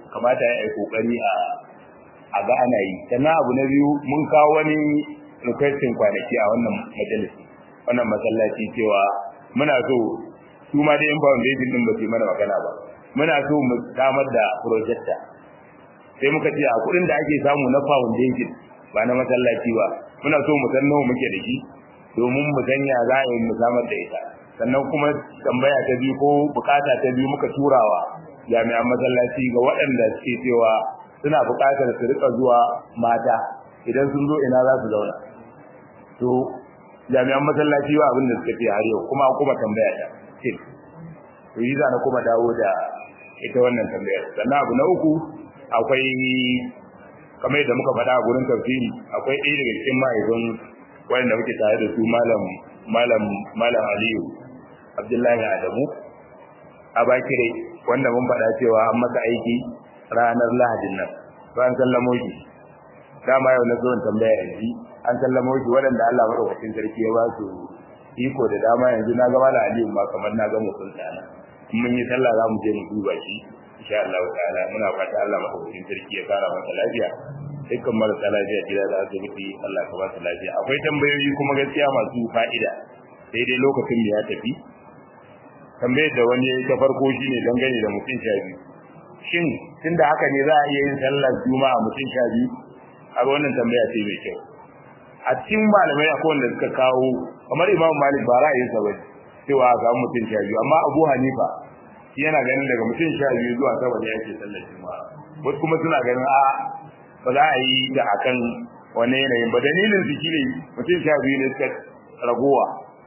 kamata ya yi kokari a a ga ana yi sannan abu na biyu mun kawo wani requesting kwanaki a wannan majalisi wannan masallaci cewa muna so su ma da yan foundation din ba su mana magana ba muna so mu samar da projector sai muka ce a kudin da ake samu na foundation ba na masallaci ba muna so mu san nawa muke da shi domin mu sanya za a yi mu samar da ita sannan kuma tambaya ta biyu ko bukata ta biyu muka turawa jami'an masallaci ga waɗanda suke cewa suna bukatar su rika zuwa mata idan sun zo ina za su zauna to jami'an masallaci ba abin da suka ce har yau kuma kuma tambaya ta ce to yi na kuma dawo da ita wannan tambayar sannan abu na uku akwai kamar yadda muka faɗa a gurin tafsiri akwai ɗaya daga cikin mahaifin wanda muke tare da su malam malam malam Aliyu Abdullahi Adamu a bakire wanda mun faɗa cewa an masa aiki ranar Lahadin nan to an sallamo shi dama yau na zo in tambaya yanzu an sallamo shi waɗanda Allah madaukakin sarki ya ba su iko da dama yanzu na ga malam Aliyu ma kamar na ga mutum tsana mun yi sallah za mu je mu duba shi insha Allah ta'ala muna fata Allah madaukakin sarki ya kara masa lafiya dukkan marasa lafiya gida da asibiti Allah ka ba su lafiya akwai tambayoyi kuma gaskiya masu fa'ida sai dai lokacin da ya tafi tambayar da wani ta farko shine dangane da mutum sha biyu shin tunda haka ne za a iya yin sallar juma'a mutum sha biyu a wannan tambaya ce mai kyau a cikin malamai akwai wanda suka kawo kamar imam malik ba ra'ayinsa ba cewa a samu mutum sha biyu amma abu hanifa shi yana ganin daga mutum sha biyu zuwa sama ne ake sallar juma'a wasu kuma suna ganin a ba za a yi da akan wani yanayin ba dalilin su shine mutum sha biyu ne suka ragowa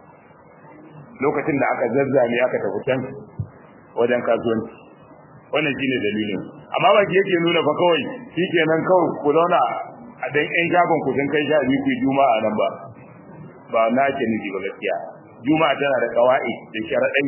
lokacin da aka zazzame aka tafi can wajen kasuwanci wannan shine dalilin amma ba ki yake nuna fa kawai shikenan kawai ku zauna a dan ƴan shagon ku sun kai sha biyu ku juma'a nan ba ba na ke nufi ba gaskiya juma'a tana da kawai da sharaɗai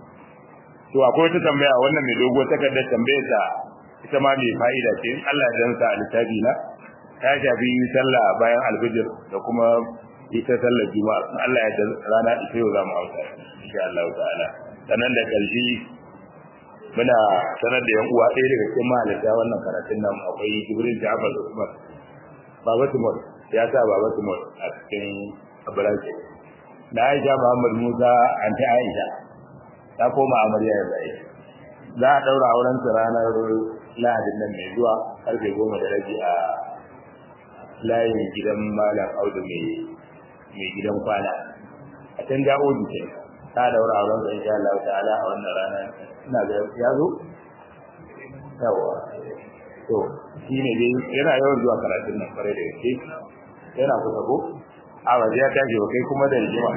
to akwai wata tambaya wannan mai dogo takardar tambayar ta ita ma mai fa'ida ce in Allah ya sa a littafi na ta shafi sallah bayan alfijir da kuma ita sallar juma'a in Allah ya rana ita yau za mu auta insha Allah ta'ala sannan da karshe muna sanar da yan uwa ɗaya daga cikin mahalarta wannan karatun nan akwai Jibril Ja'far Usman Baba Tumor ya sa Baba Tumor a cikin Abraje da Aisha Muhammad Musa anti Aisha ta koma amarya ya zai za a daura auren su ranar lahadin nan mai zuwa karfe goma da rabi a layin gidan malam audu mai mai gidan kwana a can ja'oji ce ta daura auren su insha Allah ta'ala a wannan rana ina ga ya zo yawa to shi ne dai yana yawan zuwa karatun nan kwarai da gaske yana kusa ko a waje ya tashi kai kuma da rigima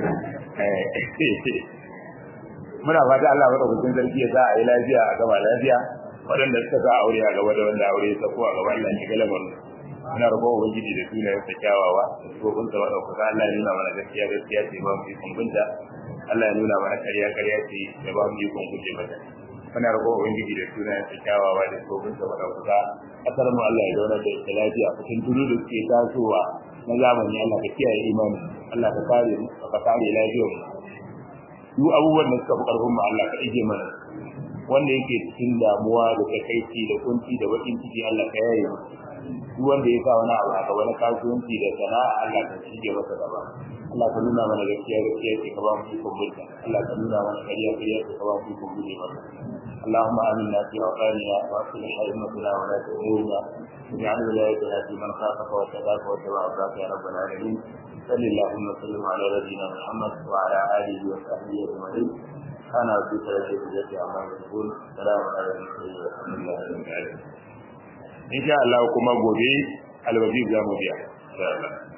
muna fata Allah madaukakin sarki ya sa a yi lafiya a gaba lafiya waɗanda suka sa aure a gaba da wanda aure ya sako a gaba Allah ya shiga lamarin muna roƙon ubangiji da sunayen sa kyawawa da tsofin sa madaukaka Allah ya nuna mana gaskiya gaskiya ce ba mu ikon binta Allah ya nuna mana ƙarya ƙarya ce ya ba mu ikon guje mata muna roƙon ubangiji da sunayen sa kyawawa da tsofin sa madaukaka kasar mu Allah ya zauna da ita lafiya cikin turu da suke tasowa na zamani Allah ka kiyaye imani Allah ka kare mu ka kare lafiyar mu duk abubuwan da suka fi karfin mu Allah ka ije mana wanda yake cikin damuwa da takaici da kunci da bakin ciki Allah ka yaye mu duk wanda ya sa wani abu a gaba na kasuwanci da sana'a Allah ka shige masa gaba Allah ka nuna mana gaskiya gaskiya ce ka ba mu ikon bulta Allah ka nuna mana kariya kariya ce ka ba mu ikon guje masa اللهم آمنا في أوطاننا وأصلح أئمتنا ولاة أمورنا واجعل ولايتنا في من خافك واتقاك واتبع رضاك يا رب العالمين صل اللهم وسلم على نبينا محمد وعلى آله وصحبه أجمعين كان ربك لديه الجزاء عما يقول سلام على المرسلين والحمد لله رب العالمين إن شاء الله كما gobe alwaji za mu biya insha Allah